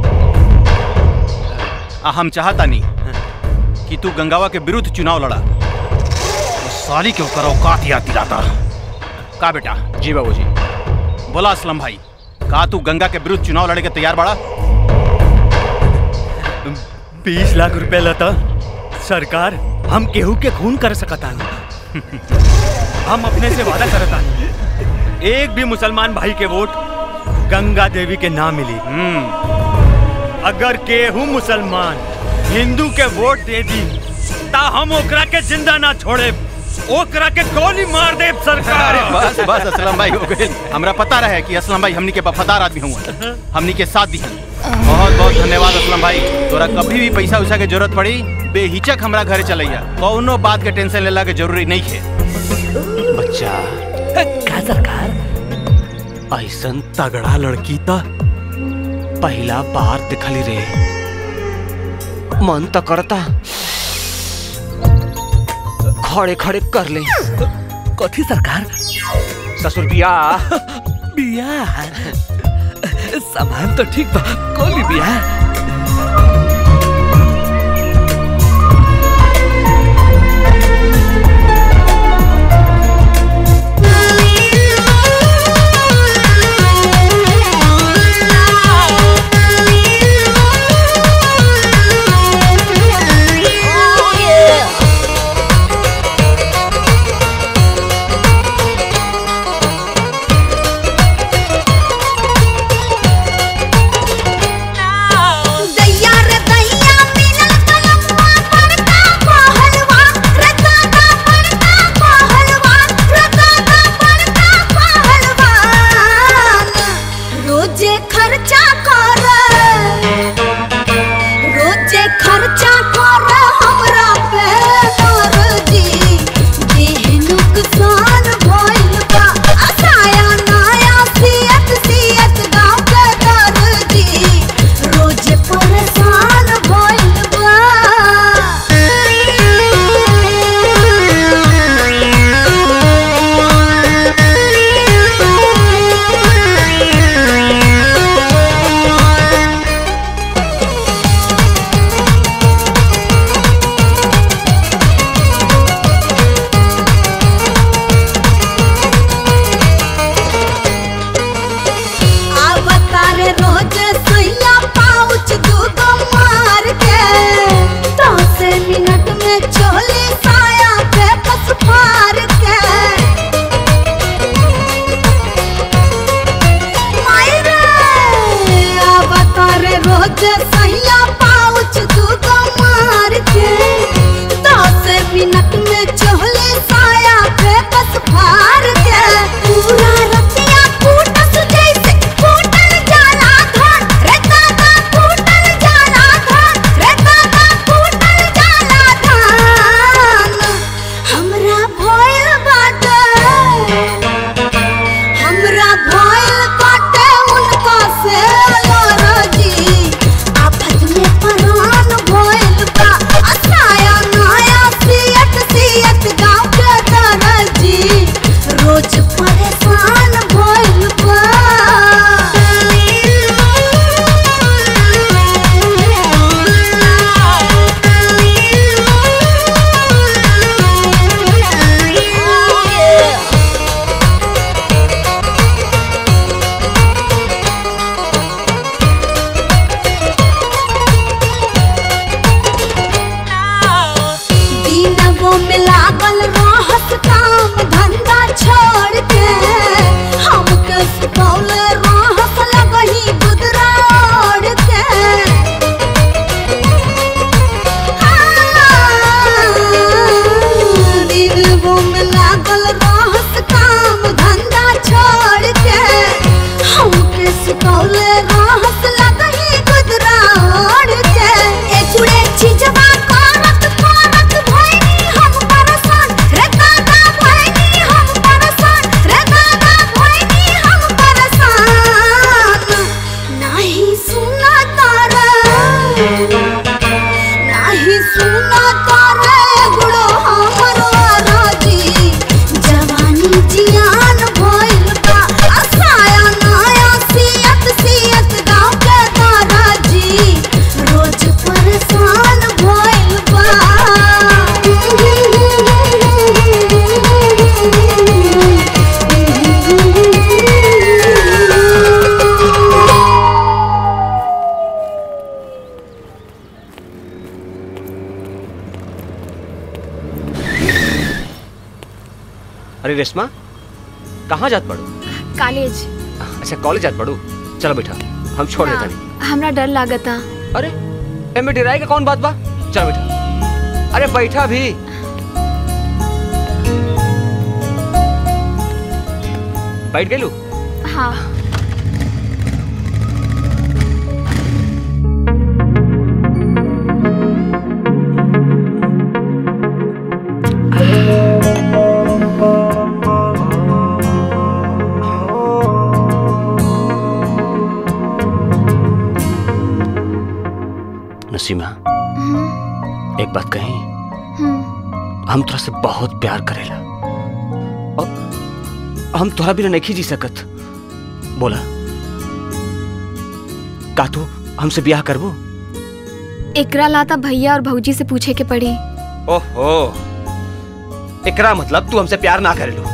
आ, हम चाहता नहीं कि तू गंगावा के विरुद्ध चुनाव लड़ा उस साली के ऊपर औकात याद दिलाता का बेटा जी बाबूजी बोला असलम भाई का तू गंगा के विरुद्ध चुनाव लड़े के तैयार बड़ा बीस लाख रुपए लता सरकार हम केहू के खून कर सकता हम अपने से वादा करता एक भी मुसलमान भाई के वोट गंगा देवी के ना मिली अगर केहू मुसलमान हिंदू के वोट दे दी ता हम ओकरा के जिंदा ना छोड़े ओकरा के गोली मार दे सरकार अरे बस बस असलम भाई हो गए हमरा पता रहे कि असलम भाई हमनी के वफादार आदमी हुआ हमनी के साथ दी बहुत बहुत धन्यवाद असलम भाई तोरा कभी भी पैसा उसा के जरूरत पड़ी बेहिचक हमरा घरे चलैया कौनो बात के टेंशन लेला के जरूरी नहीं है बच्चा का सरकार ऐसन तगड़ा लड़की त पहला बार दिखली रे मन तो करता खड़े खड़े कर ले कथी सरकार ससुर बियाह बियाह सामान तो ठीक बा कोली बियाह रोजे खर्चा कर हमरा पे दर्जी देह नुकसान भइल बा असाया नया सियत सियत गाँव के दर्जी रोजे परेशान भइल बा अवतारे रोज सुइया पाउच दूगो मार के दस मिनट में चोली साया पे कस फार के मायरे अवतारे रोज सुइया पाउच दूगो मार के दस मिनट में चोली साया पे कस फार के पूरा रतिया फूटस जैसे फूटल जाला धन रे दादा फूटल जाला धन रे दादा फूटल जाला धन हमरा भइल बाटे हमरा भइल बाटे उनका से लरजी आफत में परान भइल बा असाया नया सियत सियत गाँव के दरजी रोज परेशान भइल बा दिनवो में लागल रहस काम धंधा छोड़ के हमके सुतौल रहस लगही गुदरा ओढ़ के हाँ, दिनवो में लागल रहस काम धंधा छोड़ के हमके सुतौल रहस लगही गुदरा ओढ़ के ए जुड़े चीजवा करत करत भइनी हम परसान रे दादा भइनी हम परसान रे दादा भइनी हम परसान नाही सुना तारा नाही सुना तारा गुड़ो हमरो राजी जवानी जियान भइल बा असाया नया सियत सियत गाँव के दादाजी रोज परेशान भइल बा अरे रेशमा कहाँ जात पड़ू कॉलेज अच्छा कॉलेज जात पड़ू चलो बेटा हम छोड़ देता नहीं हमरा डर लागता अरे एमे डराए का कौन बात बा चलो बेटा अरे बैठा भी बैठ गेलू हाँ नसीमा एक बात कही हम तोरा से बहुत प्यार करेला और हम तोरा बिना नहीं जी सकत बोला का तू हमसे ब्याह करबो एकरा लाता भैया और भौजी से पूछे के पड़ी ओहो एकरा मतलब तू हमसे प्यार ना करेलू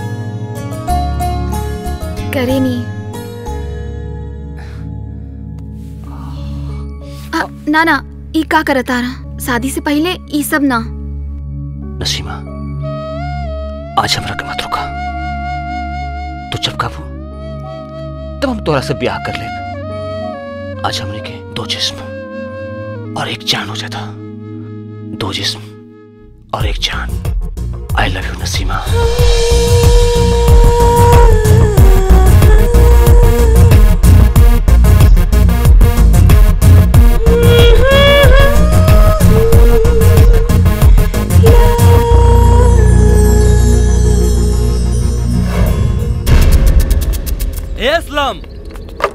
करे नी आ, ना ना ई का करता रहा शादी से पहले ई सब ना नसीमा आज हमरा के मत रुका तू जब काबू तब हम तोरा से ब्याह कर ले आज हमने के दो जिस्म और एक जान हो जाता दो जिस्म और एक जान I love you Nasima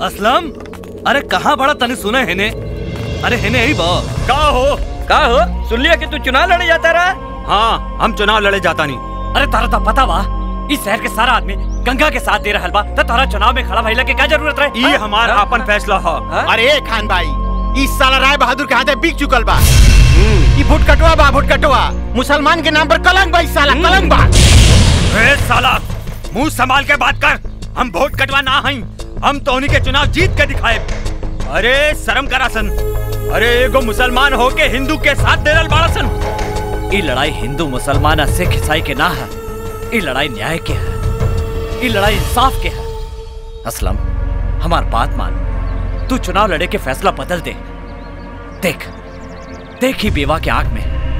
Aslam अरे कहाँ बड़ा तने सुना है ने अरे है ने ही बा का हो का हो सुन लिया कि तू चुनाव लड़े जाता रहा हाँ हम चुनाव लड़े जाता नहीं अरे तारा तो पता बा इस शहर के सारा आदमी गंगा के साथ दे रहल बा तो तारा चुनाव में खड़ा भइला के क्या जरूरत रहे ये हमारा अपन फैसला हो अरे खान भाई इस साला राय बहादुर के हाथे बिक चुकल बा ई भुट कटवा बा भुट कटवा मुसलमान के नाम पर कलंक बा इस साला कलंक बा ए साला मुंह संभाल के बात कर हम वोट कटवा ना हई हम तोहनी के चुनाव जीत के दिखाए अरे शर्म करा सन अरे एगो मुसलमान होके हिंदू के साथ दे रहल बाड़ा सन ई लड़ाई हिंदू मुसलमान आ सिख ईसाई के ना है ई लड़ाई न्याय के है ई लड़ाई इंसाफ के है असलम हमार बात मान तू चुनाव लड़े के फैसला बदल दे देख देख ही बेवा के आंख में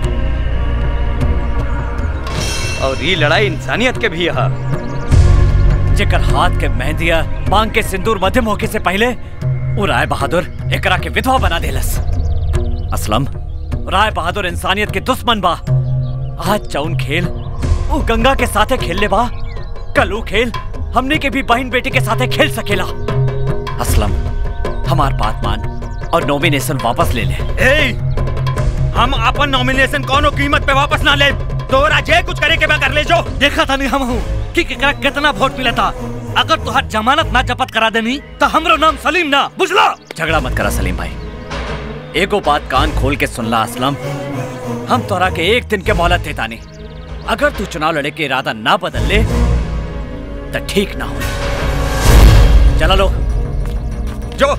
और ये लड़ाई इंसानियत के भी है जेकर हाथ के मेहंदिया मांग के सिंदूर मध्यम होके से पहले वो राय बहादुर एकरा के विधवा बना देलस असलम राय बहादुर इंसानियत के दुश्मन बा आज चौन खेल वो गंगा के साथे खेलले बा कल वो खेल हमने के भी बहन बेटी के साथे खेल सकेला असलम हमार बात मान और नॉमिनेशन वापस ले ले ए हम अपन नॉमिनेशन कोनो कीमत पे वापस ना ले तोरा जे कुछ करे के बा कर ले जो देखा था नहीं हम हूँ कि केकरा कितना वोट मिला था अगर तुहार जमानत ना जपत करा देनी तो हमरो नाम सलीम ना बुझला झगड़ा मत करा सलीम भाई एगो बात कान खोल के सुनला असलम हम तोरा के एक दिन के मोहलत देता नहीं अगर तू चुनाव लड़े के इरादा ना बदल ले तो ठीक ना हो चला लो जो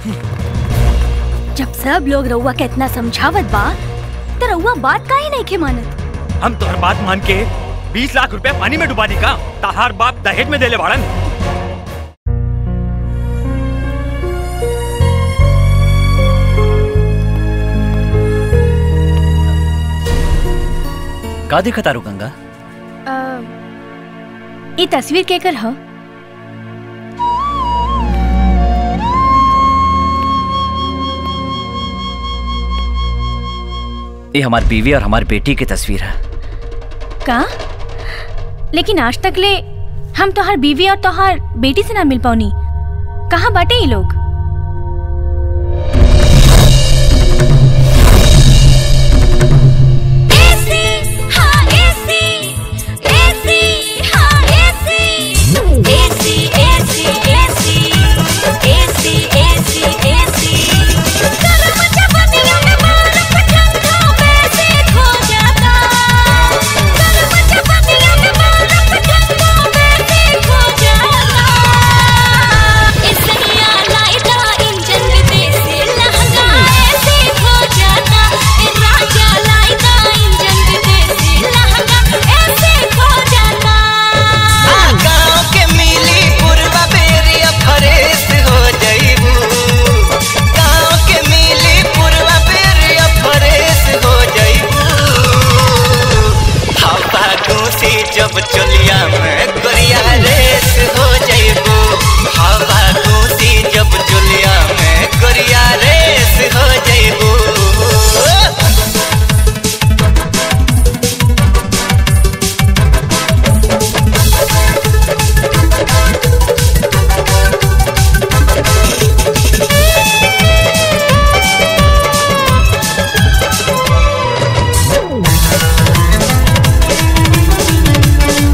जब सब लोग रउआ के इतना समझावत बा तो रउआ बात काहे नहीं के मानत हम तोहर बात मान के 20 लाख रुपए पानी में डुबा दी का तहार बाप दहेज में देले बाड़न का देखा तारू गंगा ई तस्वीर केकर ह ये हमारी बीवी और हमारी बेटी की तस्वीर है का लेकिन आज तक ले हम तोहार बीवी और तोहार बेटी से ना मिल पाऊनी कहाँ बाटे ये लोग गाँव के मिली पूर्वा बेरिया फरेस हो जइबू गाँव के मिली पूर्वा बेरिया फरेस हो जइबू हवा घूसी जब चलिया में गोरिया रेस हो जइबू हवा घूसी जब चलिया में गोरिया रेस हो जइबू Thank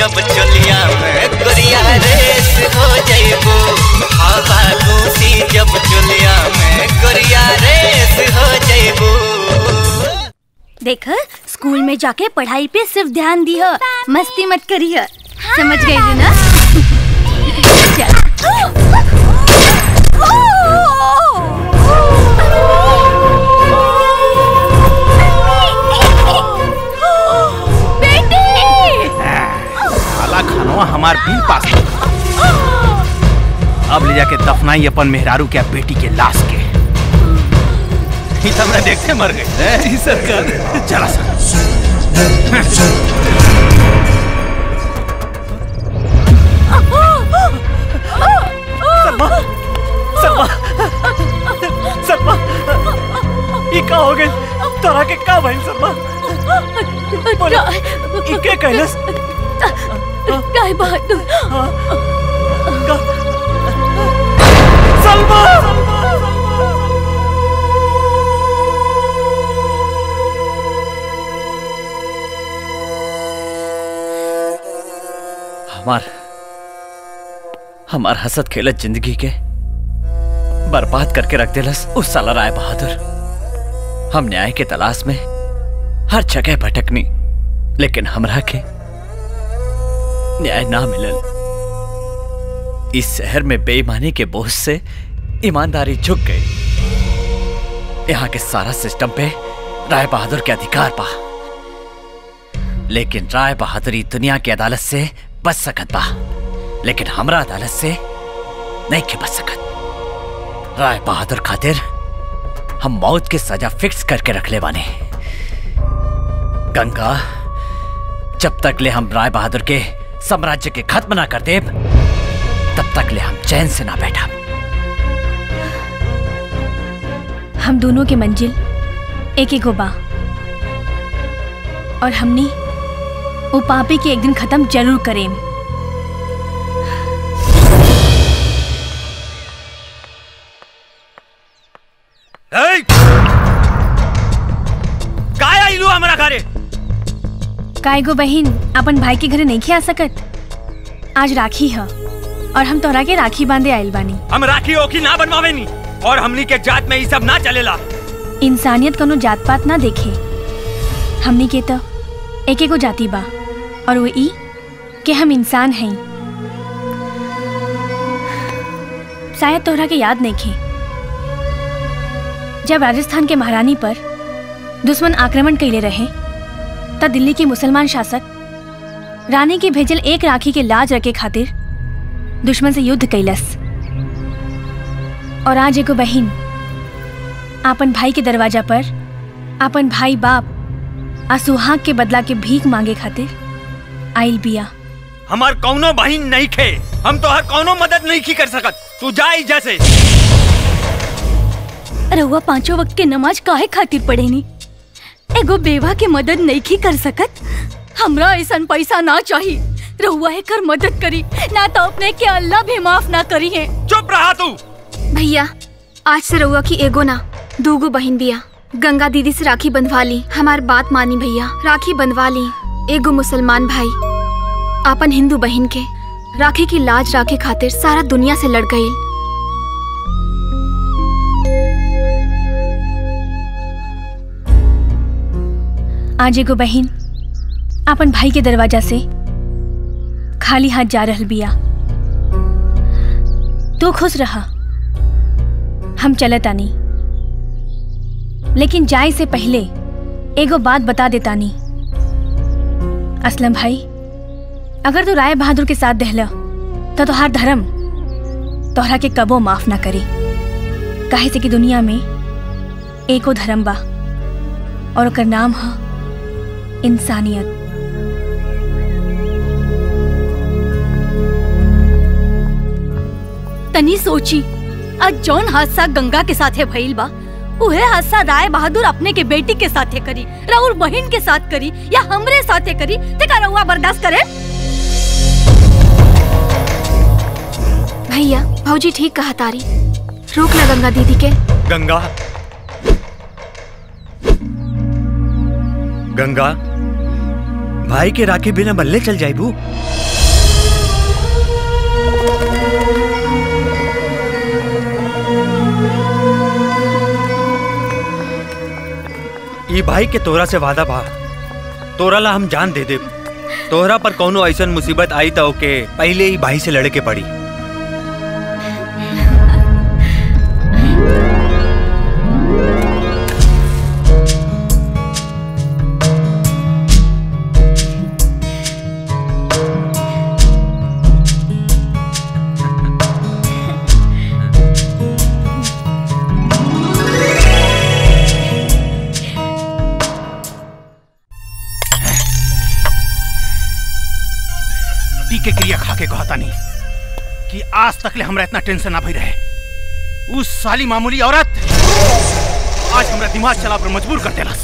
जब चलिया में गोरिया रेस हो जइबू हवा घूसी जब चलिया में गोरिया रेस हो जइबू देख स्कूल में जाके पढ़ाई पे सिर्फ ध्यान दिह मस्ती मत करिह समझ गई रे ना साला खानवा हमार बिल पास कर अब ले जाके दफनाई अपन मेहरारू के बेटी के लाश के ही तो हमरा देखते मर गई जी सरकार चला सर सलमा सलमा सलमा ई का हो गइल तोरा के का भइल सलमा बोला ई के कैलस काय बहादुर सलमा हमार हमार हसत खेलत जिंदगी के बर्बाद करके रख दिलस उस साला राय बहादुर हम न्याय के तलाश में हर जगह भटकनी लेकिन हमरा के न्याय ना मिलल इस शहर में बेईमानी के बोझ से ईमानदारी झुक गई यहाँ के सारा सिस्टम पे राय बहादुर के अधिकार पा लेकिन राय बहादुरी दुनिया की अदालत से बच सकत बा लेकिन हमरा अदालत से नहीं के बच सकत राय बहादुर खातिर हम मौत की सजा फिक्स करके रख ले बाने गंगा जब तक ले हम राय बहादुर के साम्राज्य के खत्म ना कर देब तब तक ले हम चैन से ना बैठा हम दोनों के मंजिल एक एक बा और हमनी वो पापी के एक दिन खत्म जरूर करें काय आइलू हमरा घरे काय गो बहन अपन भाई के घरे नहीं आ सकत आज राखी है और हम तोरा के राखी बांधे आइल बानी हम राखी ओखी ना बनवावे नी और हमनी के जात में ई सब ना चलेला इंसानियत कोनो जात पात ना देखे हमनी के तो एक एगो जाति बा और वो ई कि हम इंसान हैं शायद तोहरा के याद नहीं खे जब राजस्थान के महारानी पर दुश्मन आक्रमण कैले रहे तब दिल्ली के मुसलमान शासक रानी के भेजल एक राखी के लाज रखे खातिर दुश्मन से युद्ध कैलस और आज एगो बहिन आपन भाई के दरवाजा पर आपन भाई बाप आ सुहाग के बदला के भीख मांगे खातिर आइल बिया हमार कौनो बहिन नहीं खे हम तो हर कौनो मदद नहीं की कर सकत तू जा एहिजा से रउआ पांचों वक्त के नमाज काहे खातिर पढ़ेनी एगो बेवा के मदद नहीं की कर सकत हमरा ऐसा पैसा ना चाहिए रउआ एकर मदद करी ना तो अपने के अल्लाह भी माफ ना करी है चुप रहा तू भैया आज से रउआ की एगो ना दूगो बहन बिया गंगा दीदी से राखी बंधवा ली हमार बात मानी भैया राखी बंधवा ली एगो मुसलमान भाई आपन हिंदू बहन के राखी की लाज राखे खातिर सारा दुनिया से लड़ गई आज एगो बहिन अपन भाई के दरवाजा से खाली हाथ जा रहल बिया तू खुश रहा हम चलत आनी लेकिन जाए से पहले एगो बात बता देतानी असलम भाई अगर तू राय बहादुर के साथ दहला तो तोहार धर्म तोहरा के कबो माफ ना करी काहे से कि दुनिया में एको धर्म बा और ओकर नाम है इंसानियत तनी सोची आज जौन हादसा गंगा के साथे भइल बा उहे हादसा राय बहादुर अपने के बेटी के साथे करी राहुल बहन के साथ करी या हमरे साथे करी ते का रउआ बर्दाश्त करे भैया भौजी ठीक कहा तारी रोक ला गंगा दीदी के गंगा गंगा भाई के राखी बिना बल्ले चल जाइबू ई भाई के तोरा से वादा बा तोरा ला हम जान दे दे तोहरा पर कौनो ऐसन मुसीबत आई तो ओके पहले ही भाई से लड़े के पड़ी पी के क्रिया खा के कहता नहीं कि आज तक ले हमरा इतना टेंशन ना भई रहे उस साली मामूली औरत आज हमरा दिमाग चला पर मजबूर कर देला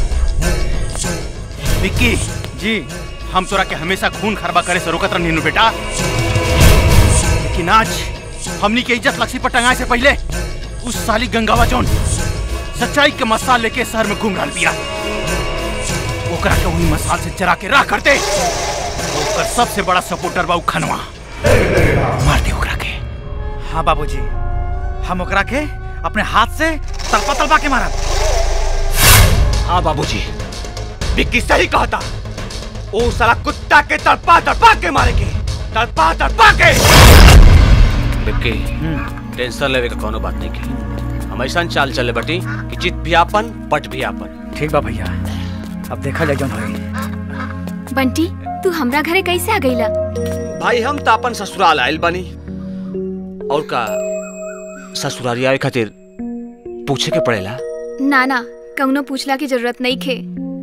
विक्की जी हम तोरा के हमेशा खून खरबा करे से रोकत रहनी बेटा लेकिन आज हमनी के इज्जत लक्ष्मी पर टंगाए से पहले उस साली गंगावा जौन सच्चाई के मसाल लेके शहर में घूम रहा बिया ओकरा के वही मसाल से जरा के राह कर दे ओकर सबसे बड़ा सपोर्टर बा उ खनवा मार दे ओकरा के हाँ बाबूजी हम ओकरा के अपने हाथ से तलपा तलपा के मारब हाँ बाबूजी विक्की सही कहा था ओ साला कुत्ता के तड़पा तड़पा के मारेंगे तड़पा तड़पा के विक्की टेंशन लेवे का कोनो बात नहीं की हम ऐसा चाल चले बटी कि जीत भी आपन पट भी आपन ठीक बा भैया अब देखा जाए जौन होई बंटी तू हमरा घरे कैसे आ गईला भाई हम तो अपन ससुराल आयल बनी और का ससुराली आए खातिर पूछे के पड़ेला ना ना कौनो पूछला की जरूरत नहीं खे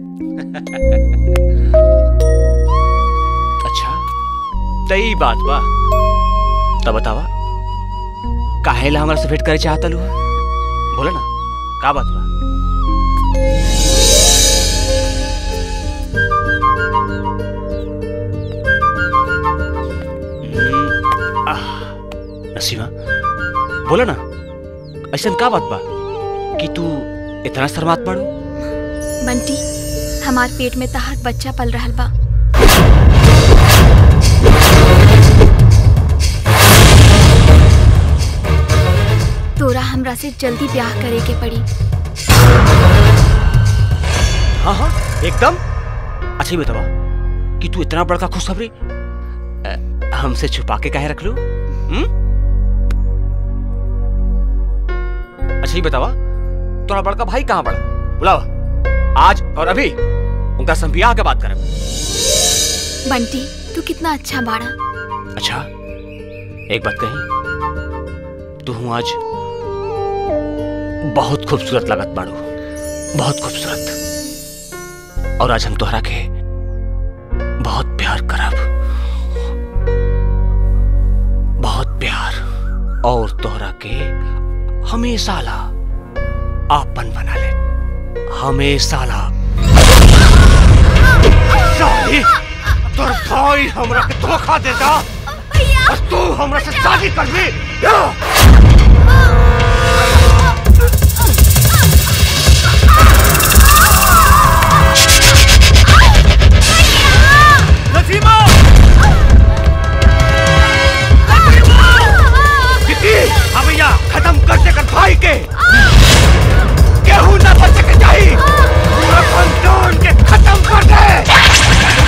अच्छा तई बात बा तब बतावा काहे ला हमरा से भेंट करे चाहता लू बोले ना का बात बा हम्म, आह, नसीमा बोला ना ऐसा का बात बा कि तू इतना शर्मात पड़ू बंटी हमार पेट में तहार बच्चा पल रहल बा तोरा हमरा से जल्दी ब्याह करे के पड़ी हाँ हाँ एकदम अच्छा ही बतावा कि तू इतना बड़का खुशखबरी अ, हमसे छुपा के काहे रख लू हम्म? अच्छा ही बतावा तोरा बड़का भाई कहाँ बड़ा बुलावा आज और अभी उनका संबिया के बात करें बंटी तू कितना अच्छा बाड़ा अच्छा एक बात कही तू हूँ आज बहुत खूबसूरत लगत बाड़ू बहुत खूबसूरत और आज हम तोहरा के बहुत प्यार करब बहुत प्यार और तोहरा के हमेशा ला आपन बना ले हमेशा ला साली तोर भाई हमरा के धोखा देता और तू हमरा से शादी करबी नसीमा विक्की हाँ भैया खत्म कर दे कर भाई के केहू ना बच के जाई पूरा खानदान के खत्म कर दे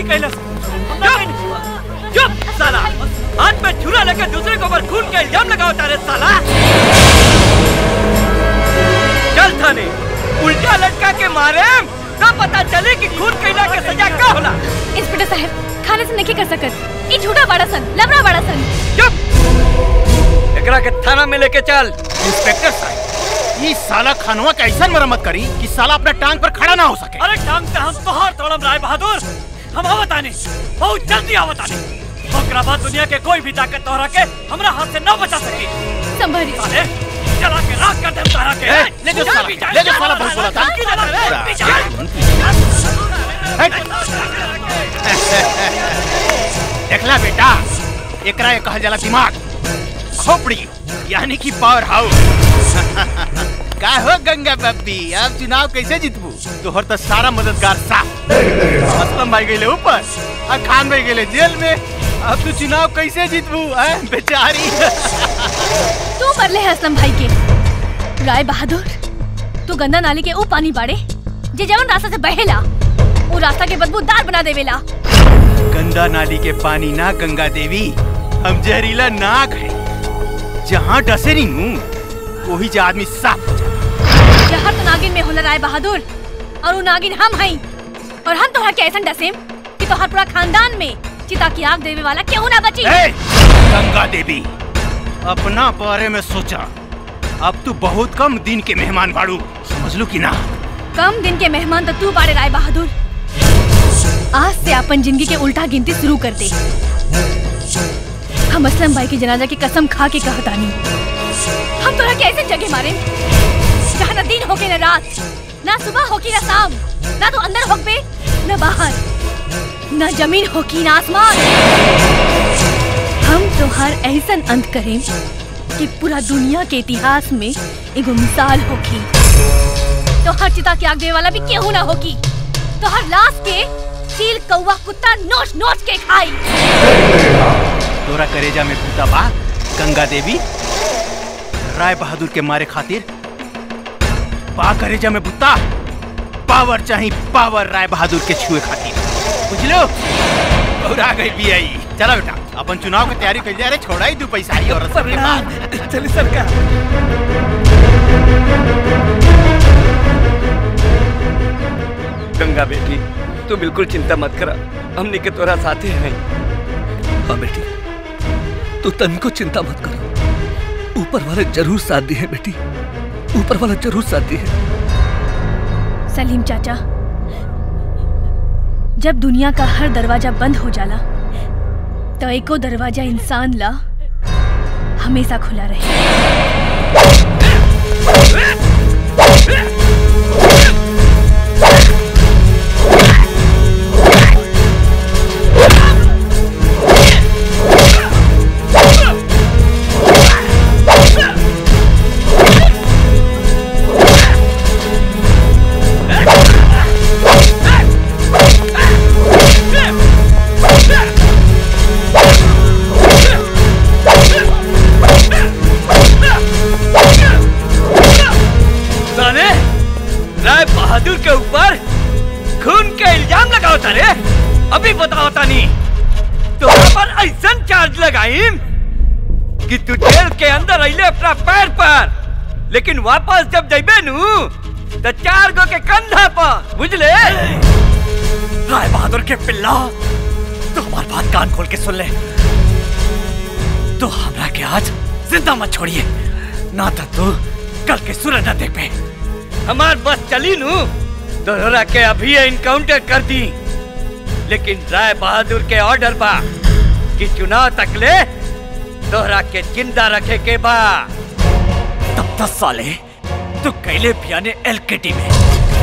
कैलस चुप चुप साला हाथ में छुरा लेकर दूसरे के ऊपर खून का इल्जाम लगाओ तारे साला चल थाने उल्टा लटका के मारे तो पता चले कि खून कैला के सजा का होला इंस्पेक्टर साहब खाने से नहीं कर सकत ये झूठा बड़ा सन लबड़ा बड़ा सन एकरा के थाना में लेके चल इंस्पेक्टर साहब ये साला खानवा का ऐसा मरम्मत करी कि साला अपना टांग पर खड़ा ना हो सके अरे टांग पे हम तोहार तोड़म राय बहादुर हम आवतानी बहुत जल्दी आवतानी ओकरा बाद दुनिया के कोई भी ताकत तोहरा के हमरा हाथ से न बचा सकी संभरी साले चला के राख कर दे तारा के ए, ले जो साला, ले जो साला बहुत बोला था। देखला बेटा एकरा ये कहल जाला दिमाग खोपड़ी यानी कि पावर हाउस का हो गंगा बब्बी अब चुनाव कैसे जीतबू तोहर तो सारा मददगार साथ असलम भाई गए ऊपर और खान भाई गए जेल में अब तू चुनाव कैसे जीतबू हैं बेचारी तू मरले है असलम भाई के राय बहादुर तू गंदा नाली के ऊ पानी बाड़े जे जवन रास्ता से बहेला वो रास्ता के बदबूदार बना देवेला गंदा नाली के पानी ना गंगा देवी हम जहरीला नाग है जहाँ डसे नहीं हूँ वही जा आदमी साफ हो जाए जहर तो नागिन में होला राय बहादुर और वो नागिन हम हई और हम तोहरा के ऐसा डसेम कि तोहर पूरा खानदान में चिता की आग देवे वाला क्यों ना बची ए, गंगा देवी अपना बारे में सोचा अब तू बहुत कम दिन के मेहमान बाड़ू समझ लू कि ना कम दिन के मेहमान तो तू बाड़े राय बहादुर आज से अपन जिंदगी के उल्टा गिनती शुरू कर दे हम असलम भाई की जनाजा की कसम खा के कहतानी हम तोरा कैसे जगह मारे जहाँ न दिन होके न रात ना सुबह होकी न शाम ना तो अंदर होके न बाहर न जमीन होकी न आसमान हम तोहार ऐसन अंत करें कि पूरा दुनिया के इतिहास में एगो मिसाल होगी तो हर चिता के आग देवे वाला भी केहू ना होगी तो हर लाश के चील कौवा कुत्ता नोच नोच के खाई तोरा करेजा में भूता बा गंगा देवी राय बहादुर के मारे खातिर बा करेजा में भूता पावर चाहिए पावर राय बहादुर के छुए खातिर बुझलो और आ गई भी आई चलो बेटा अपन चुनाव की तैयारी कर जा रे छोड़ा ही दू पैसा ही और चल सरकार गंगा बेटी तू बिल्कुल चिंता मत करा हमने के तोरा साथे हैं हाँ बेटी तू तन को चिंता मत कर ऊपर वाले जरूर साथ दिए बेटी ऊपर वाला जरूर साथ दिए सलीम चाचा जब दुनिया का हर दरवाजा बंद हो जाला तो एको दरवाजा इंसान ला हमेशा खुला रहे साले राय बहादुर के ऊपर खून के इल्जाम लगाओ तारे अभी बताओ तानी तोरा पर ऐसा चार्ज लगाई कि तू जेल के अंदर अइले अपना पैर पर लेकिन वापस जब जइबे नु तो चार गो के कंधा पर बुझले राय बहादुर के पिल्ला तू हमारी बात कान खोल के सुन ले तो हमरा के आज जिंदा मत छोड़िए ना तो तू कल के सूरज न देख पे हमार बस चली नु तोहरा के अभी इनकाउंटर कर दी लेकिन राय बहादुर के ऑर्डर बा कि चुनाव तक ले तोहरा के जिंदा रखे के बा तब तक साले तू कैले पियाने एलकेटी में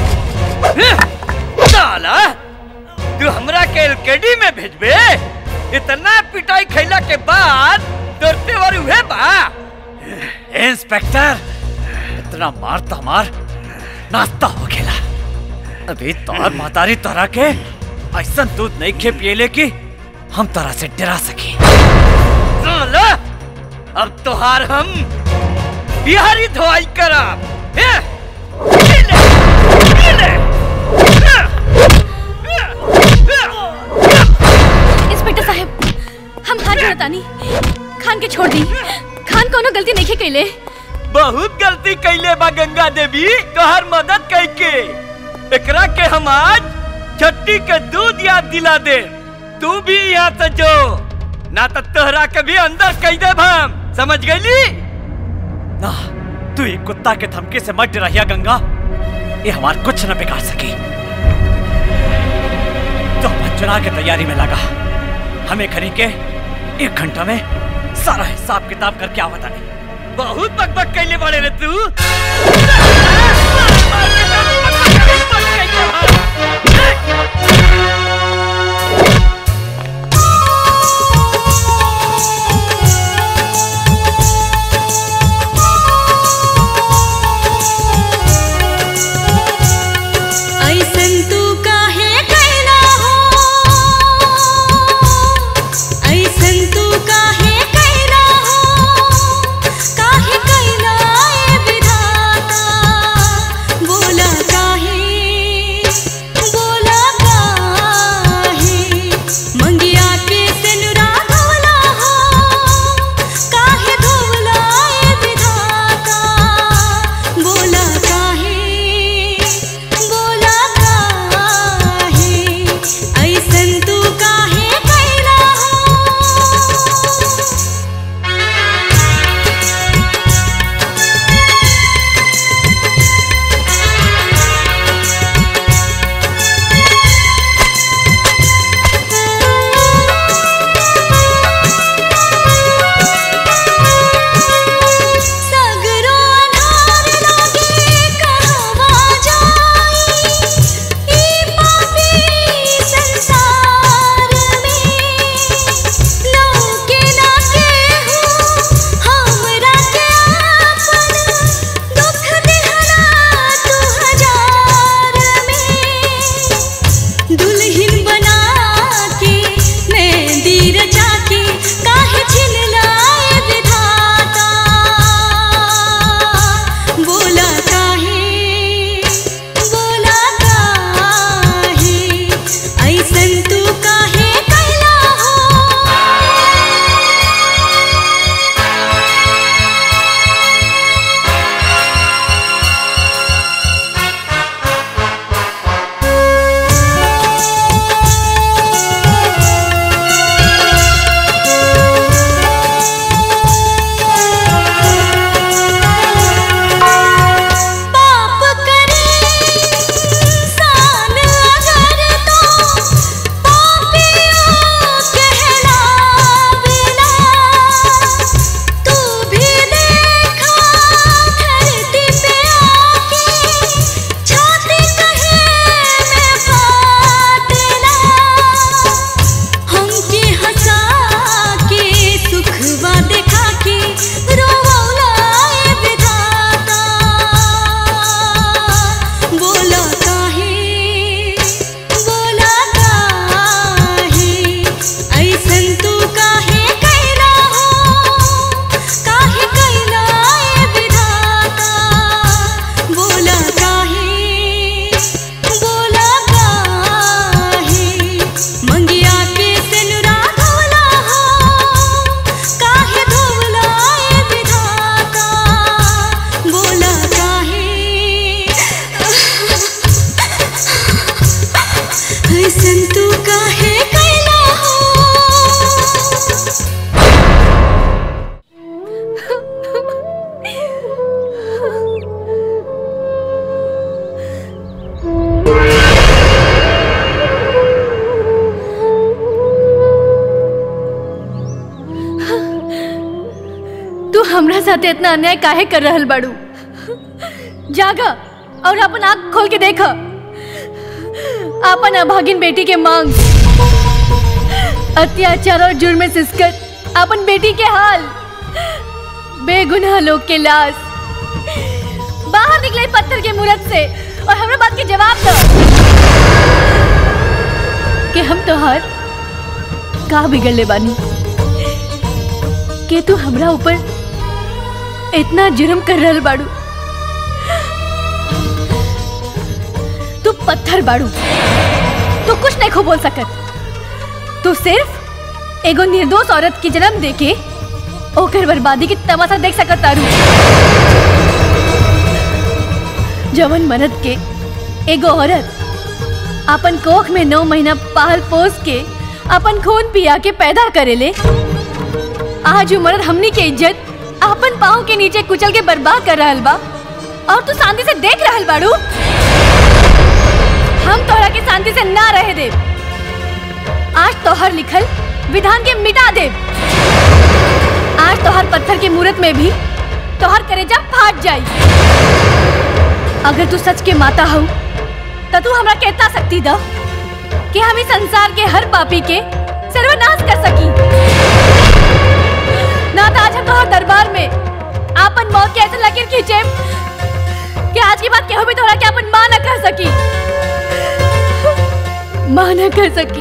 साला तू हमरा के एलकेडी में भेजबे इतना पिटाई खैला के बाद तोरते वार हुए बा इंस्पेक्टर इतना मार तो मार नाश्ता हो खेला अभी तोहर मातारी तोरा के ऐसा दूध नहीं खे पियले कि हम तोरा से डरा सके साला अब तोहार हम बिहारी धोआई करब हे? ये ले, ये ले। इंस्पेक्टर साहब हम हाथ जोड़तानी खान के छोड़ दी खान कोनो गलती नहीं कैले बहुत गलती कैले बा गंगा देवी तोहर मदद कैके एकरा के हम आज छट्टी के दूध याद दिला दे तू भी यहाँ से जो ना तो तोहरा के भी अंदर कह दे हम समझ गईली ना तू एक कुत्ता के धमकी से मत डराया गंगा ये हमार कुछ न बिगाड़ सकी तो अपन चुनाव की तैयारी में लगा हमें खरी के एक घंटा में सारा हिसाब किताब करके आवता नहीं बहुत बकबक कैले बड़े रे तू ऐसन तू काहे कैला हो ऐसन तू काहे कैला हो काहे कैला ए विधाता बोला काहे बोला काहे मंगिया के सिनुरा धोला हो काहे धोला ए विधाता बोला काहे बोला काहे ऐसन तू काहे कैला हो सगरो अनार लागे कहवा जाई ई पापी संसार में लौके ना केहू हमरा के आपन दुख देहला तू हजार में दुल्हन बना के मेहंदी रचा के काहे छिललाए विधाता बोला काहे बोला काहे ऐसन तू काहे कैला हो पाप करे इंसान अगर तो पापियों कहलावेला तू भी देखा धरती पे आके छाती कहे में फाटेला हमके हंसा के सुखवा देखा के रोवला ए विधाता बोला काहे बोला काहे ऐसन तू काहे कैला हो काहे कैला ए विधाता बोला काहे बोला काहे मंगिया के सिनुरा धोला हो काहे धोला ए विधाता बोला काहे ऐसन तू काहे कैला हो तू हमरा साथे इतना अन्याय काहे कर रहल बाड़ू जागा और अपन आँख खोल के देख अपन अभागिन बेटी के मांग अत्याचार और जुर्म में सिसकर अपन बेटी के हाल बेगुनाह लोग के लाश बाहर निकले पत्थर के मूरत से और हमरा बात के जवाब दो कि हम तोहार का बिगड़ले बानी के तू हमरा ऊपर इतना जुर्म कर रहल बाड़ू तू पत्थर बाड़ू तू कुछ नहीं खो बोल सकत तू सिर्फ एगो निर्दोष औरत के जन्म देके ओकर बर्बादी की तमाशा देख सकत तारू जवन मरद के एगो औरत अपन कोख में नौ महीना पाल पोस के अपन खून पिया के पैदा करेले आज उ मर्द हमनी के इज्जत अपन पाँव के नीचे कुचल के बर्बाद कर रहल बा और तू शांति से देख रहल बाड़ू हम तोहरा के शांति से ना रहे दे आज तोहर लिखल विधान के मिटा दे आज तोहर पत्थर के मूरत में भी तोहर करेजा फाट जाई अगर तू सच के माता हो तो तू हमरा कहता सकती द कि हम इस संसार के हर पापी के सर्वनाश कर सकी ना तो आज हम तोहर दरबार में आपन मौत के ऐसे लकीर खींचे कि आज की बात केहू भी तोहरा के अपन मां न कर सकी मां न कर सकी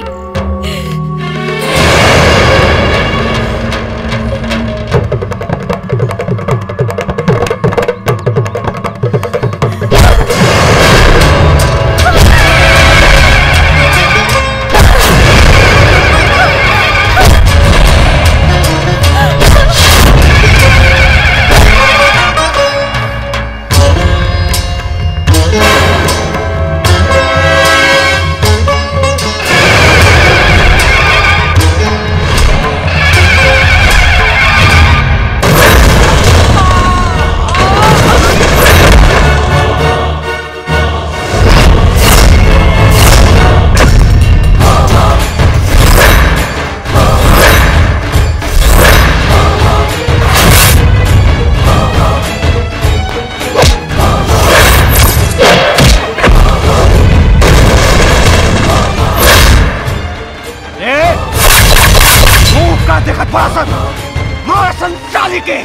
मुंह का देखत बड़ासन मार संचाली के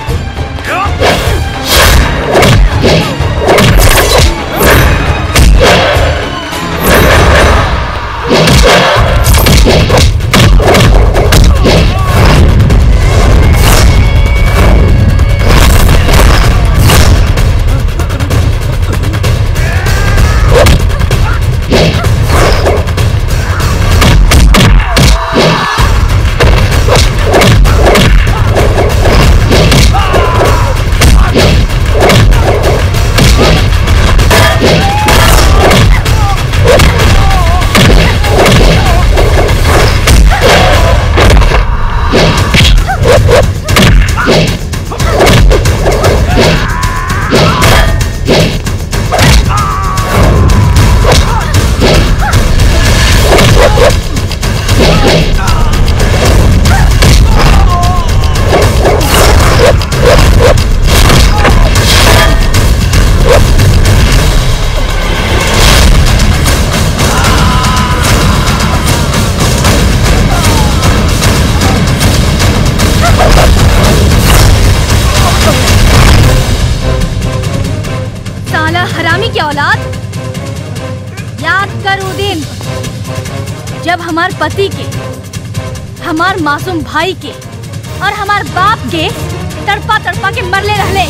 साला हरामी की औलाद याद कर वो दिन जब हमार पति के हमार मासूम भाई के और हमार बाप के तड़पा तड़पा के मरले रहले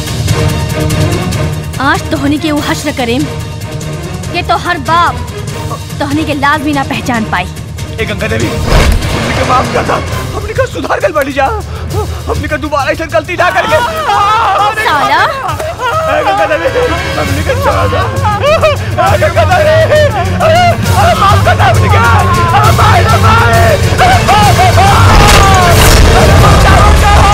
आज तोहनी के वो हश्र करेम कि तो हर बाप तोहनी के लाज भी ना पहचान पाई ए गंगा देवी हमने का माफ कर दा हमने का सुधार कर बड़ी जा हमने का दोबारा ऐसा गलती ना करके साला ए गंगा देवी हमने का छोड़ दो ए गंगा देवी अरे अरे माफ कर दा हमने का अरे भाई रे भाई अरे बाप रे बाप अरे बचाओ बचाओ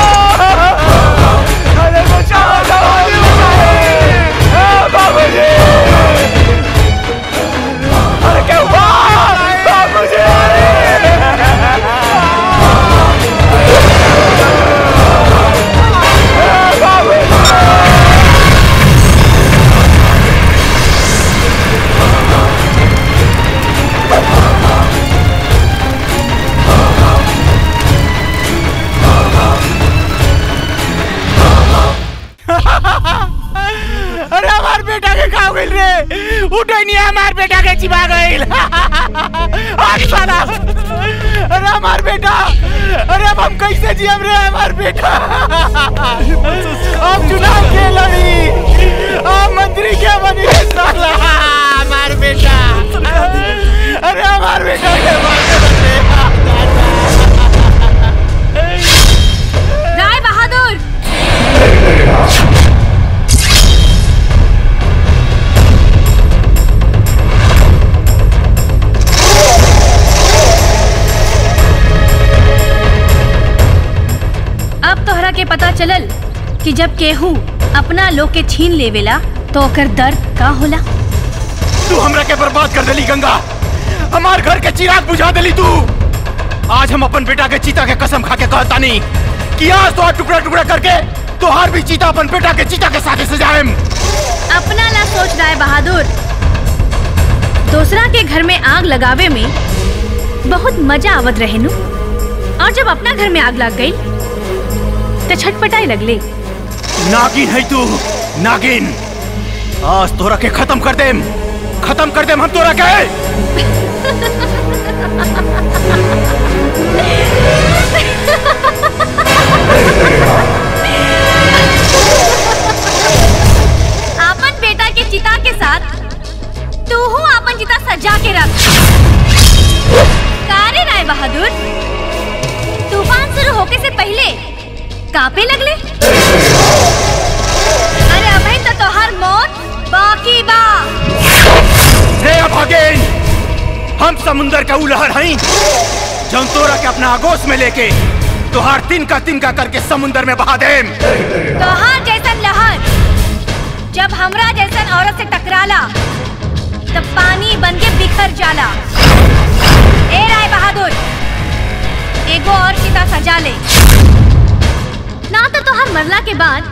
अरे बचाओ बचाओ ए बाबू जी अरे क्या हुआ बाबू जी अरे हमार बेटा के का गइल रे उठे नहीं हमार बेटा के चिपा गइल आज साला अरे हमार बेटा अरे अब हम कैसे जियम रे हमार बेटा अब चुनाव के लड़ी अब मंत्री के बनी रे साला हमार बेटा अरे हमार बेटा के मार के पता चलल कि जब केहू अपना लोग के छीन लेवेला तो ओकर दर्द का होला तू हमरा के बर्बाद कर देली गंगा हमार घर के चिराग बुझा देली तू आज हम अपन बेटा के चीता के कसम खा के कहता नहीं कि आज तो टुकड़ा टुकड़ा करके तोहार भी चीता अपन बेटा के चीता के साथ सजाएम अपना ना सोच रहा है बहादुर दूसरा के घर में आग लगावे में बहुत मजा आवत रहे नु और जब अपना घर में आग लग गई तो छटपटाई लगले नागिन है तू नागिन आज तोरा के खत्म कर देम खत्म कर देम हम तोरा के आपन बेटा के चिता के साथ तू हूँ आपन चिता सजा के रख कारे राय बहादुर तूफान शुरू होके से पहले कापे लगले अरे अभी तो तोहार मौत बाकी बा रे अभागेन हम समुंदर का उलहर हई जौन तोरा के अपना आगोश में लेके तोहार तिनका तिनका करके समुंदर में बहा देम तोहार जैसन लहर जब हमरा जैसन औरत से टकराला तब पानी बन के बिखर जाला ए राय बहादुर एगो और चिता सजा ले ना तो तोहार मरला के बाद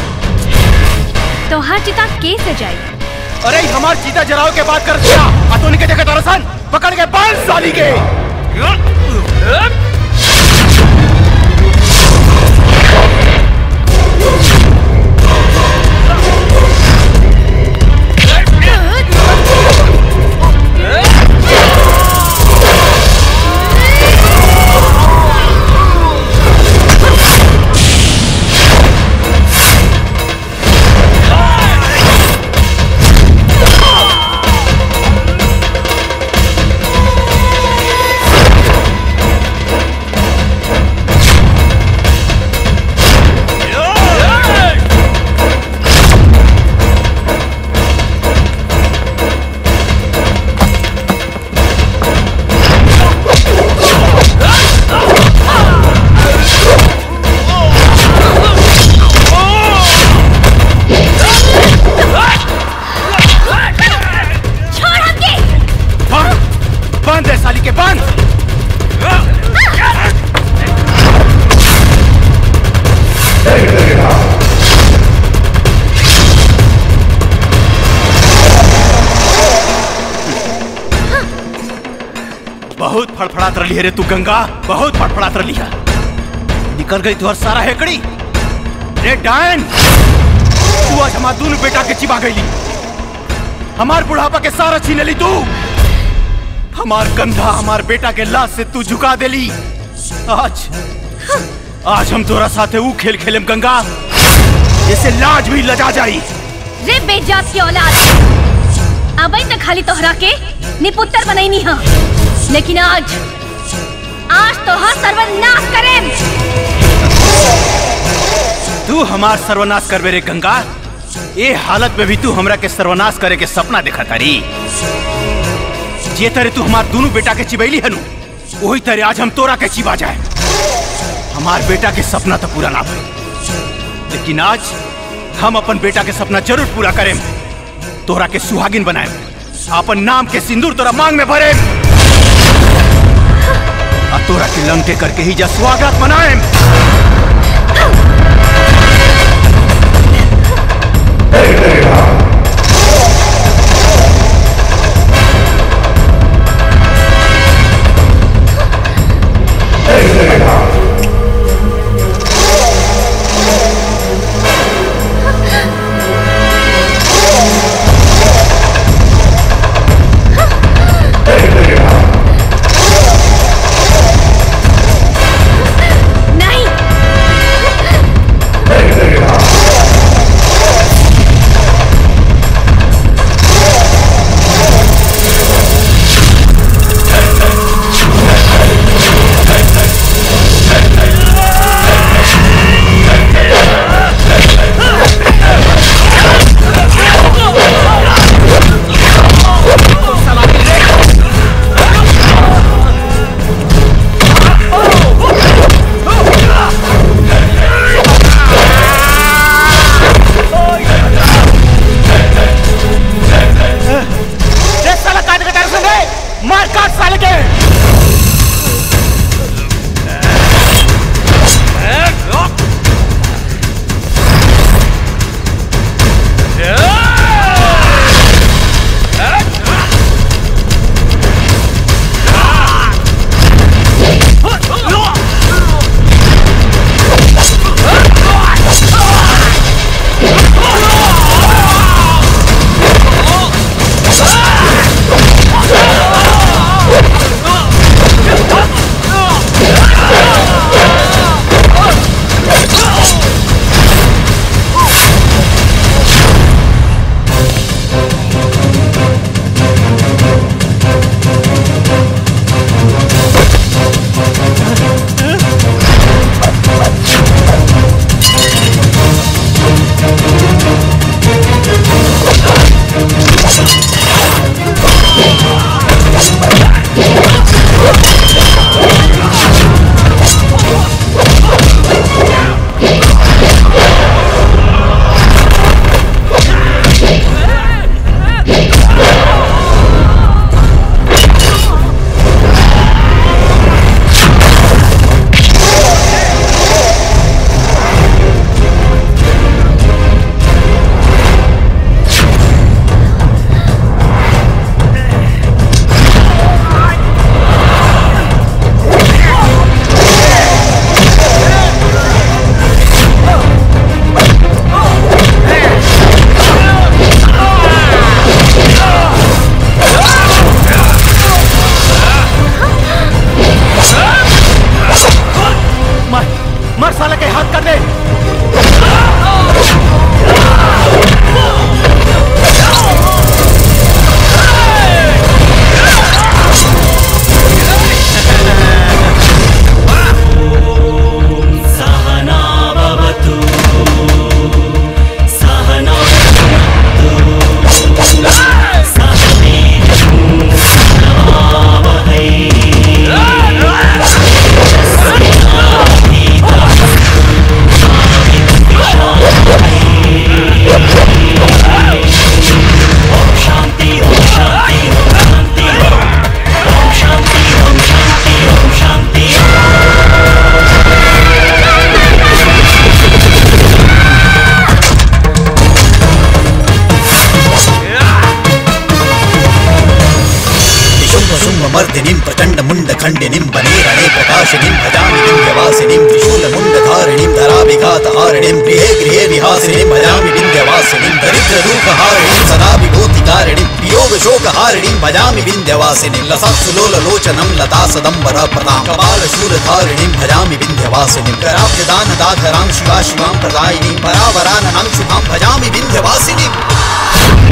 तोहार चिता के सजाई अरे हमार चीता जराव के बात कर दिया अतोनी के जगह दरअसल पकड़ के बाल साली के छोड़ हमके बंद बंद है साली के बंद बहुत फड़फड़ात रही है रे तू गंगा बहुत फड़फड़ात रही है निकल गई तुहर सारा हेकड़ी रे डायन तू आज हमार दोनों बेटा के चिबा गईली हमार बुढ़ापा के सारा छीन ली तू हमार कंधा हमार बेटा के लाश से तू झुका देली आज आज हम तोरा साथे ऊ खेल खेलेम गंगा जैसे लाज भी लजा जाई रे बेजात की औलाद अबई तक खाली तोहरा के निपुत्तर बनैनी हा लेकिन आज आज तोहर सर्वनाश करेम तू हमार सर्वनाश करबे रे गंगा ए हालत में भी तू हमरा के सर्वनाश करे के सपना देखा तारी जे तरह तू हमार दोनों बेटा के चिबैली हनु वही तरह आज हम तोरा के चिबा जाए हमार बेटा के सपना तो पूरा ना भई लेकिन आज हम अपन बेटा के सपना जरूर पूरा करें तोरा के सुहागिन बनाए अपन नाम के सिंदूर तोरा मांग में भरे आ तोरा के लंके करके ही जा स्वागत मनाए नहीं मर साले के हाथ कर दे सहना भवतु सहना शुम्भ शुम्भ मर्दिनीं प्रचण्ड मुण्ड खण्डिनीं वनेरणे प्रकाशिनीं भजामि विन्ध्यवासिनीं त्रिशूल मुण्ड धारिणीं धराभिघात हारिणीं गृहे गृहे विहासिनीं भजामि विन्ध्यवासिनीं दरिद्र दुःख हारिणीं सदा विभूति कारिणीं वियोग शोक हारिणीं भजामि विन्ध्यवासिनीं लसत्सुलोल लोचनं लता सदम्बर प्रदां कपाल शूल धारिणीं भजामि विन्ध्यवासिनीं कराब्ज दान दाधरां शिवा शिवां प्रदायिनीं परावराननां शुभां भजामि विन्ध्यवासिनीं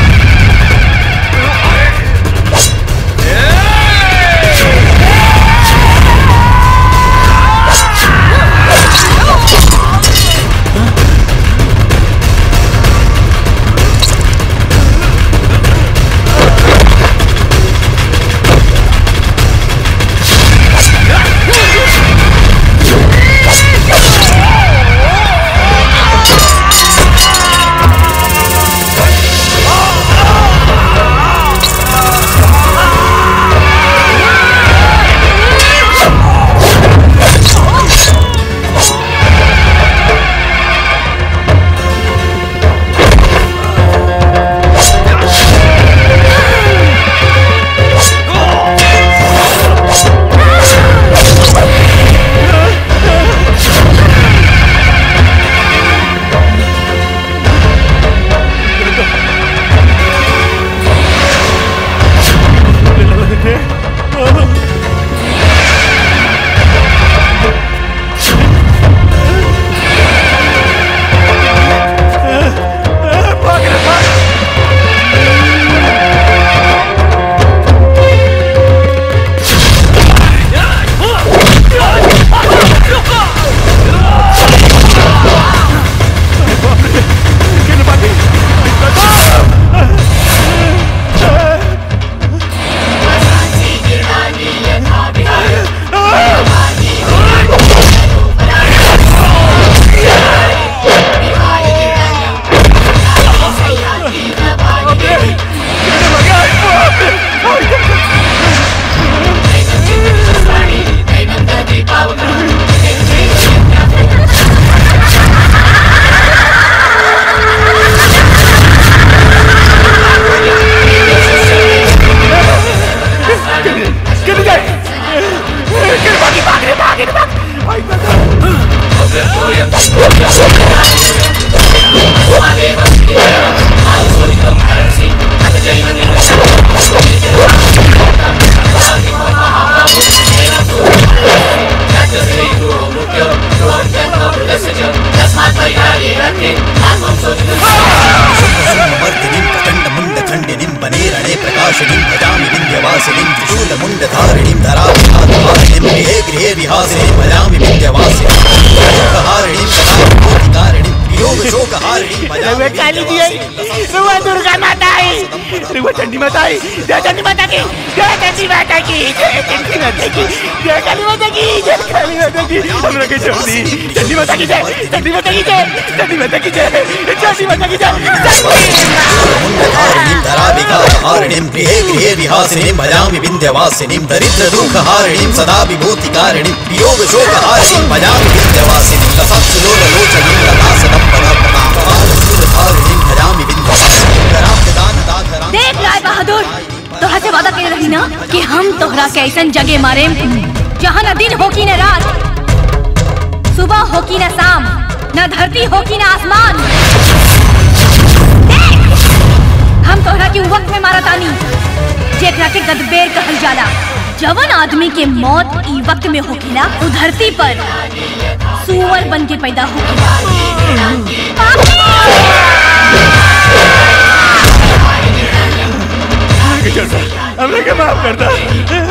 मर्दिनीं प्रचण्ड मुण्ड खण्डिनीं वनेरणे प्रकाशिनीं भजामि विन्ध्यवासिनीं त्रिशूल मुण्ड धारिणीं धराभिघात हारिणीं गृहे गृहे विहासिनीं भजामि विन्ध्यवासिनीं शोकहारिणीं सदा विभूतिकारिणीं वियोग शोकहारिणीं रउआ काली जी आई रउआ दुर्गा माता आई रउआ चंडी माता आई जय चंडी माता की जय चंडी माता की जय चंडी माता की जय काली माता की जय काली माता की हमरा के छोड़ दी चंडी माता की जय चंडी माता की जय चंडी माता की जय चंडी माता की जय मुण्डधारिणीं धराभिघात हारिणीं गृहे गृहे विहासिनीं भजामि विन्ध्यवासिनीं दरिद्र दुःख हारिणीं सदा विभूतिकारिणीं वियोग शोकहारिणीं भजामि विन्ध्यवासिनीं लसत्सुलोल लोचनीं लता सदम्बर प्रदां कपाल शूल धारिणीं भजामि विन्ध्यवासिनीं कराब्ज दान दाधरां देख राय बहादुर तोहरा से वादा कर रही ना कि हम तोहरा के ऐसन जगह मारे जहाँ न दिन हो की न रात सुबह हो की न शाम न धरती हो की न आसमान देख, हम तोहरा के उ वक्त में मारा तानी जेकरा के गदबेर कहल जाला जवन आदमी के मौत ई वक्त में होखेला उ धरती पर सुअर कुंवर बन के पैदा हो हमरा के माफ कर दा